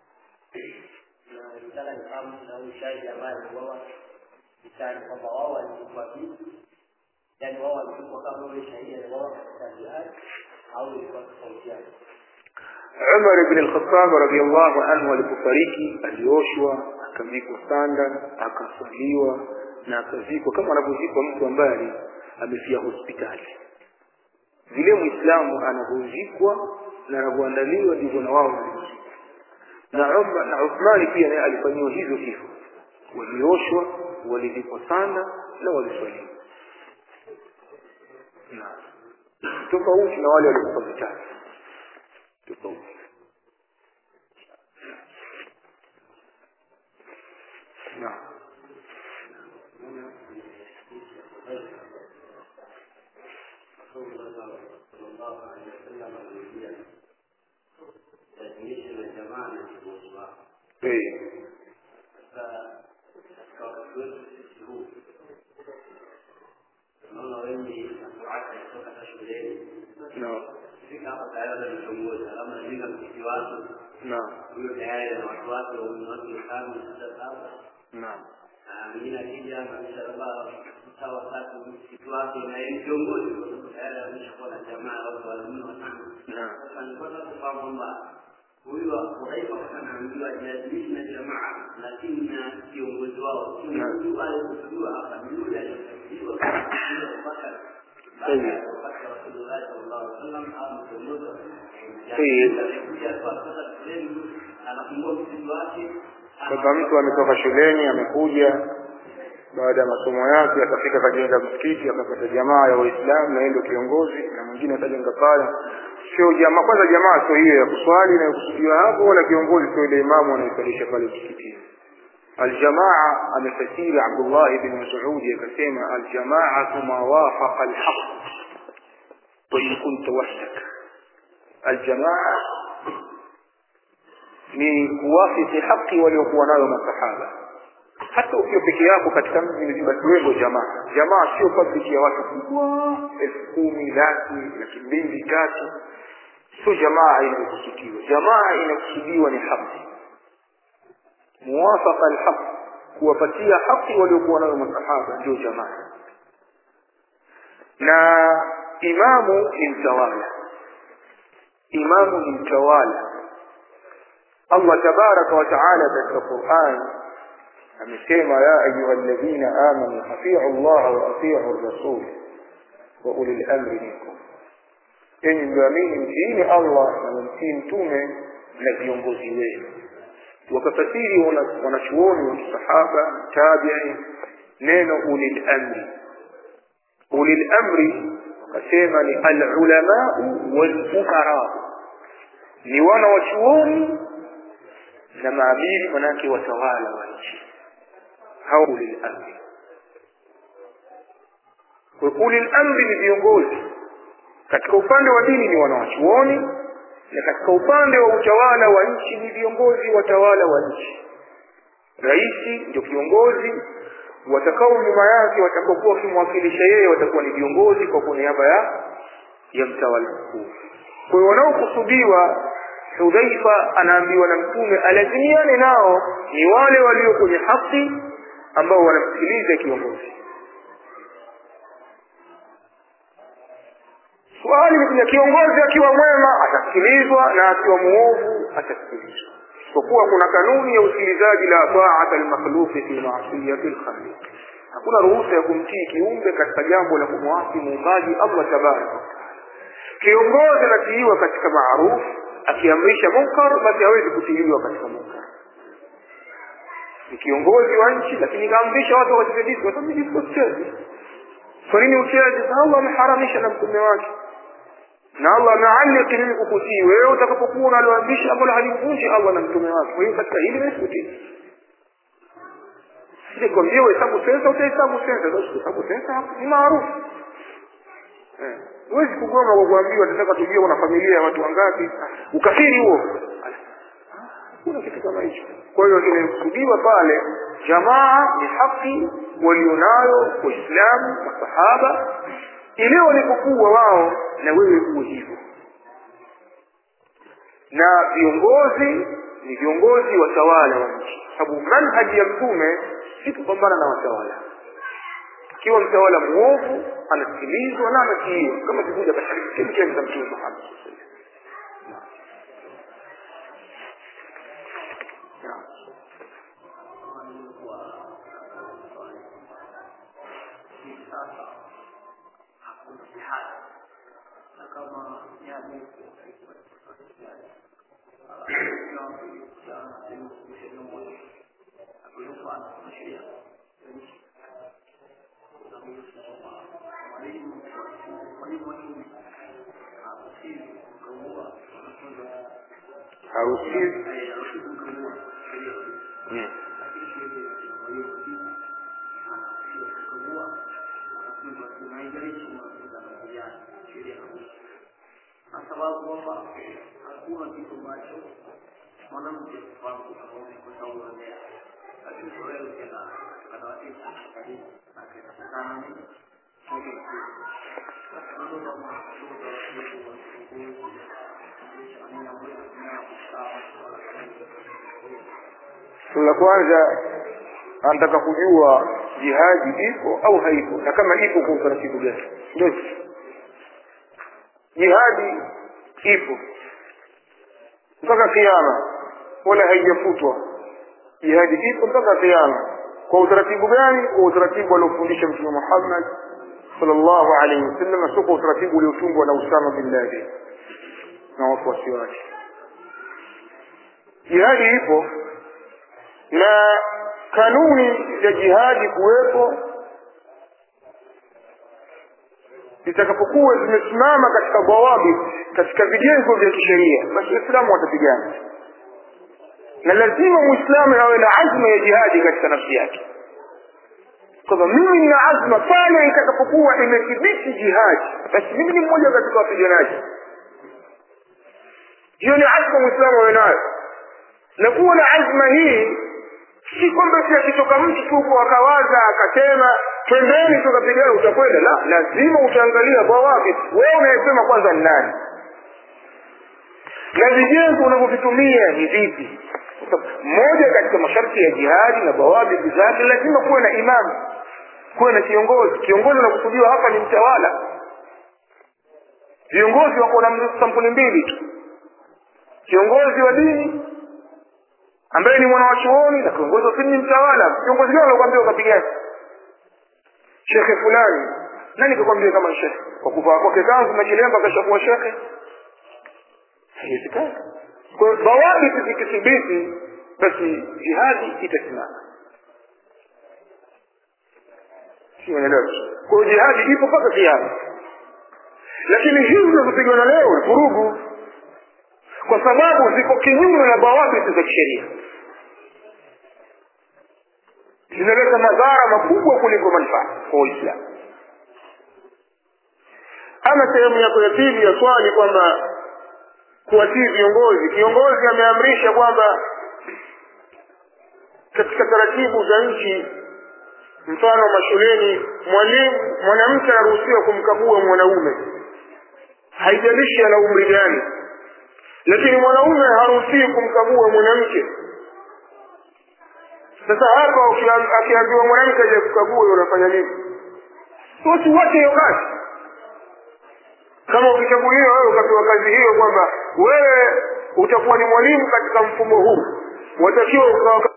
na nitaka nifahamu na huyu shahidi ambaye aliuawa vitani kwamba wao walikufa vipi yaani wao walikufa kama yule shahidi aliuawa katika jihadi au ilikuwa tofauti yake Umar ibn al-Khattab radhiyallahu anhu alipofariki alioshwa akavikwa sanda akaswaliwa na akazikwa kama anavyozikwa mtu ambaye amefia hospitali vile muislamu anavyozikwa na anavyoandaliwa ndivyo na wao walivyozikwa na Umar na Uthmani pia naye alifanyiwa hivyo hivyo walioshwa walivikwa sanda na waliswaliwa na tofauti na wale waliokufa vitani tofauti naam definition ya jamaa na kiongozi wao Eh, sasa katika wakati wetu sisi huu tunaona wengi natuacha kutoka hata shuleni naam fika hapa tayari na kiongozi alama najenga msikiti wake naam huyo tayari na watu wake wenye watu watano sita saba naam na mwingine akija anamisha labda mtaa wa tatu msikiti wake na yeye ni kiongozi kwa sababu tayari ameshakuwa na jamaa ya watu wanne watano naam sasa nilipata kufahamu kwamba huyu Hudhaifa anaambiwa jiadilishi na jamaa, lakini na kiongozi wao huyu aliyekusudiwa hapa ni yule aliyekusudiwa Abubakar baada ya kupata Rasulullah sallallahu alaihi wasallam au kiongozi wa Sayyid. alikuja kwa sasa shuleni anafungua msikiti wake kwamba mtu ametoka shuleni amekuja baada ya masomo yake akafika kajenga msikiti akapata jamaa ya waislamu na yeye ndio kiongozi na mwingine atajenga pale sio jamaa kwanza jamaa sio hiyo ya kuswali inayokusudiwa hapo wala kiongozi sio ile imamu anayesalisha pale msikitini aljamaa amefasiri abdullah ibn mas'ud akasema aljamaatu ma wafaqa alhaq wa in kunta wahdak aljamaa ni kuwafiki haki waliokuwa nayo masahaba hata ukiwa peke yako katika mji mzima kiwemo jamaa jamaa sio public ya watu kubwa elfu kumi laki laki mbili tatu sio jamaa inayokusudiwa jamaa inakusudiwa ni haki muwafaka alhaq kuwapatia haki waliokuwa nayo masahaba ndio jamaa na imamu ni mtawala imamu ni mtawala Allah tabaraka wa taala katika Qur'an amesema ya ayuha alladhina amanu atiu Allah wa atiu rasul wa ulil amri minkum enyi mlioamini mtiini Allah na mtii mtume na viongozi wenu wakafasiri wanachuoni wa kisahaba tabi'i neno ulil amri ulil amri wakasema ni alulamau walfuqara ni wana wa chuoni na maamiri manake watawala wa nchi hao ulil amri kwa ulil amri ni viongozi katika upande wa dini ni wanawachuoni na katika upande wa utawala wa nchi ni viongozi watawala wa nchi raisi ndio kiongozi watakao nyuma yake watakaokuwa wakimwakilisha yeye watakuwa ni viongozi kwa niaba ya ya mtawala mkuu kwa hiyo wanaokusudiwa hudhaifa anaambiwa na mtume alazimiane nao ni wale walio kwenye haki ambao wanamsikiliza kiongozi swali ni kiongozi akiwa mwema atasikilizwa na akiwa muovu atasikilizwa isipokuwa kuna kanuni ya usikilizaji la taata almakhluqi fi maasiyati alkhaliq hakuna ruhusa ya kumtii kiumbe katika jambo la kumwasi muumbaji Allah tabaraka kiongozi anatiiwa katika maarufu akiamrisha munkar basi hawezi kutiiliwa katika munkar ni kiongozi wa nchi lakini kaamrisha watu wacheze disco kwa sababu disco sicheze kwa nini ucheze Allah ameharamisha na mtume wake na Allah amealiki mimi kukutii wewe utakapokuwa unaloamrisha ambalo halimvunji Allah na mtume wake kwa hiyo katika hili nisikutii sije kwambia uhesabu sensa utahesabu sensa sasa uhesabu sensa ni maarufu eh huwezi kugoma kwa kuambiwa tunataka tujue una familia ya watu wangapi ukafiri huo kuna kitu kama hicho kwa hiyo kimekusudiwa pale jamaa ni haki walionayo waislamu masahaba ile walipokuwa wao na wewe uwe hivyo na viongozi ni viongozi watawala wa nchi sababu manhaji ya mtume si kupambana na watawala ikiwa mtawala muovu anasikilizwa na anatiiwa kama kikuja katika chemchemi za mtume Muhammad haruhusiwi mm. kwa sababu kwamba hakuna kitu ambacho mwanamke kufahamu tofauti kwa sababu ya lakini kwa leo tena anawatisa karibu na kinatakana nini la kwanza anataka kujua jihadi ipo au haipo na kama ipo kwa utaratibu gani ndio jihadi ipo mpaka kiama wala haijafutwa jihadi ipo mpaka kiama kwa utaratibu gani kwa utaratibu aliofundisha mtume Muhammad sallallahu alaihi wasallam sio kwa utaratibu uliotungwa na Usama bin Laden na wafuasi wake jihadi ipo na kanuni za jihadi kuwepo zitakapokuwa zimesimama katika bawabi katika vijengo vya kisheria basi waislamu watapigana na lazima muislamu awe na azma ya jihadi katika nafsi yake kwamba mimi nina azma pale itakapokuwa imethibiti jihadi basi mimi ni mmoja katika wapiganaji hiyo ni azma muislamu awe nayo na kuwa na azma hii si kwamba si akitoka mtu tu akawaza akasema twendeni tukapigana utakwenda la lazima utaangalia kwa wapi wewe unayesema kwanza ni nani na vijengo unavyovitumia ni vipi moja katika masharti ya jihadi na bawabiti zake lazima kuwe na imamu kuwe na kiongozi kiongozi unakusudiwa hapa ni mtawala viongozi wako na sampuli mbili tu kiongozi wa dini ambaye ni mwanawachuoni na kiongozi wa dini ni mtawala kiongozi gani anakuambia ukapigana shekhe fulani nani kakwambia kama shekhe kwa kuvaa kwake kanzu machilemba kashakuwa shekhe haiwezekani kwa hiyo bawabiti zikithibiti basi jihadi itasimama siunaelewa kwa hiyo jihadi ipo mpaka kiama lakini hizi zinazopigana leo ni vurugu kwa sababu ziko kinyume na bawabiti za kisheria zinaleta madhara makubwa kuliko manufaa kwa waislamu ama sehemu yako ya pili ya swali kwamba kuwatii viongozi kiongozi ameamrisha kwamba katika taratibu za nchi mfano mashuleni mwalimu mwanamke anaruhusiwa kumkagua mwanaume haijalishi ana umri gani lakini mwanaume haruhusiwi kumkagua mwanamke sasa hapa akiambiwa mwanamke aje kukagua unafanya nini watu wote hiyo kazi kama ukichaguliwa wewe ukapewa kazi hiyo kwamba wewe utakuwa ni mwalimu katika mfumo huu watakiwa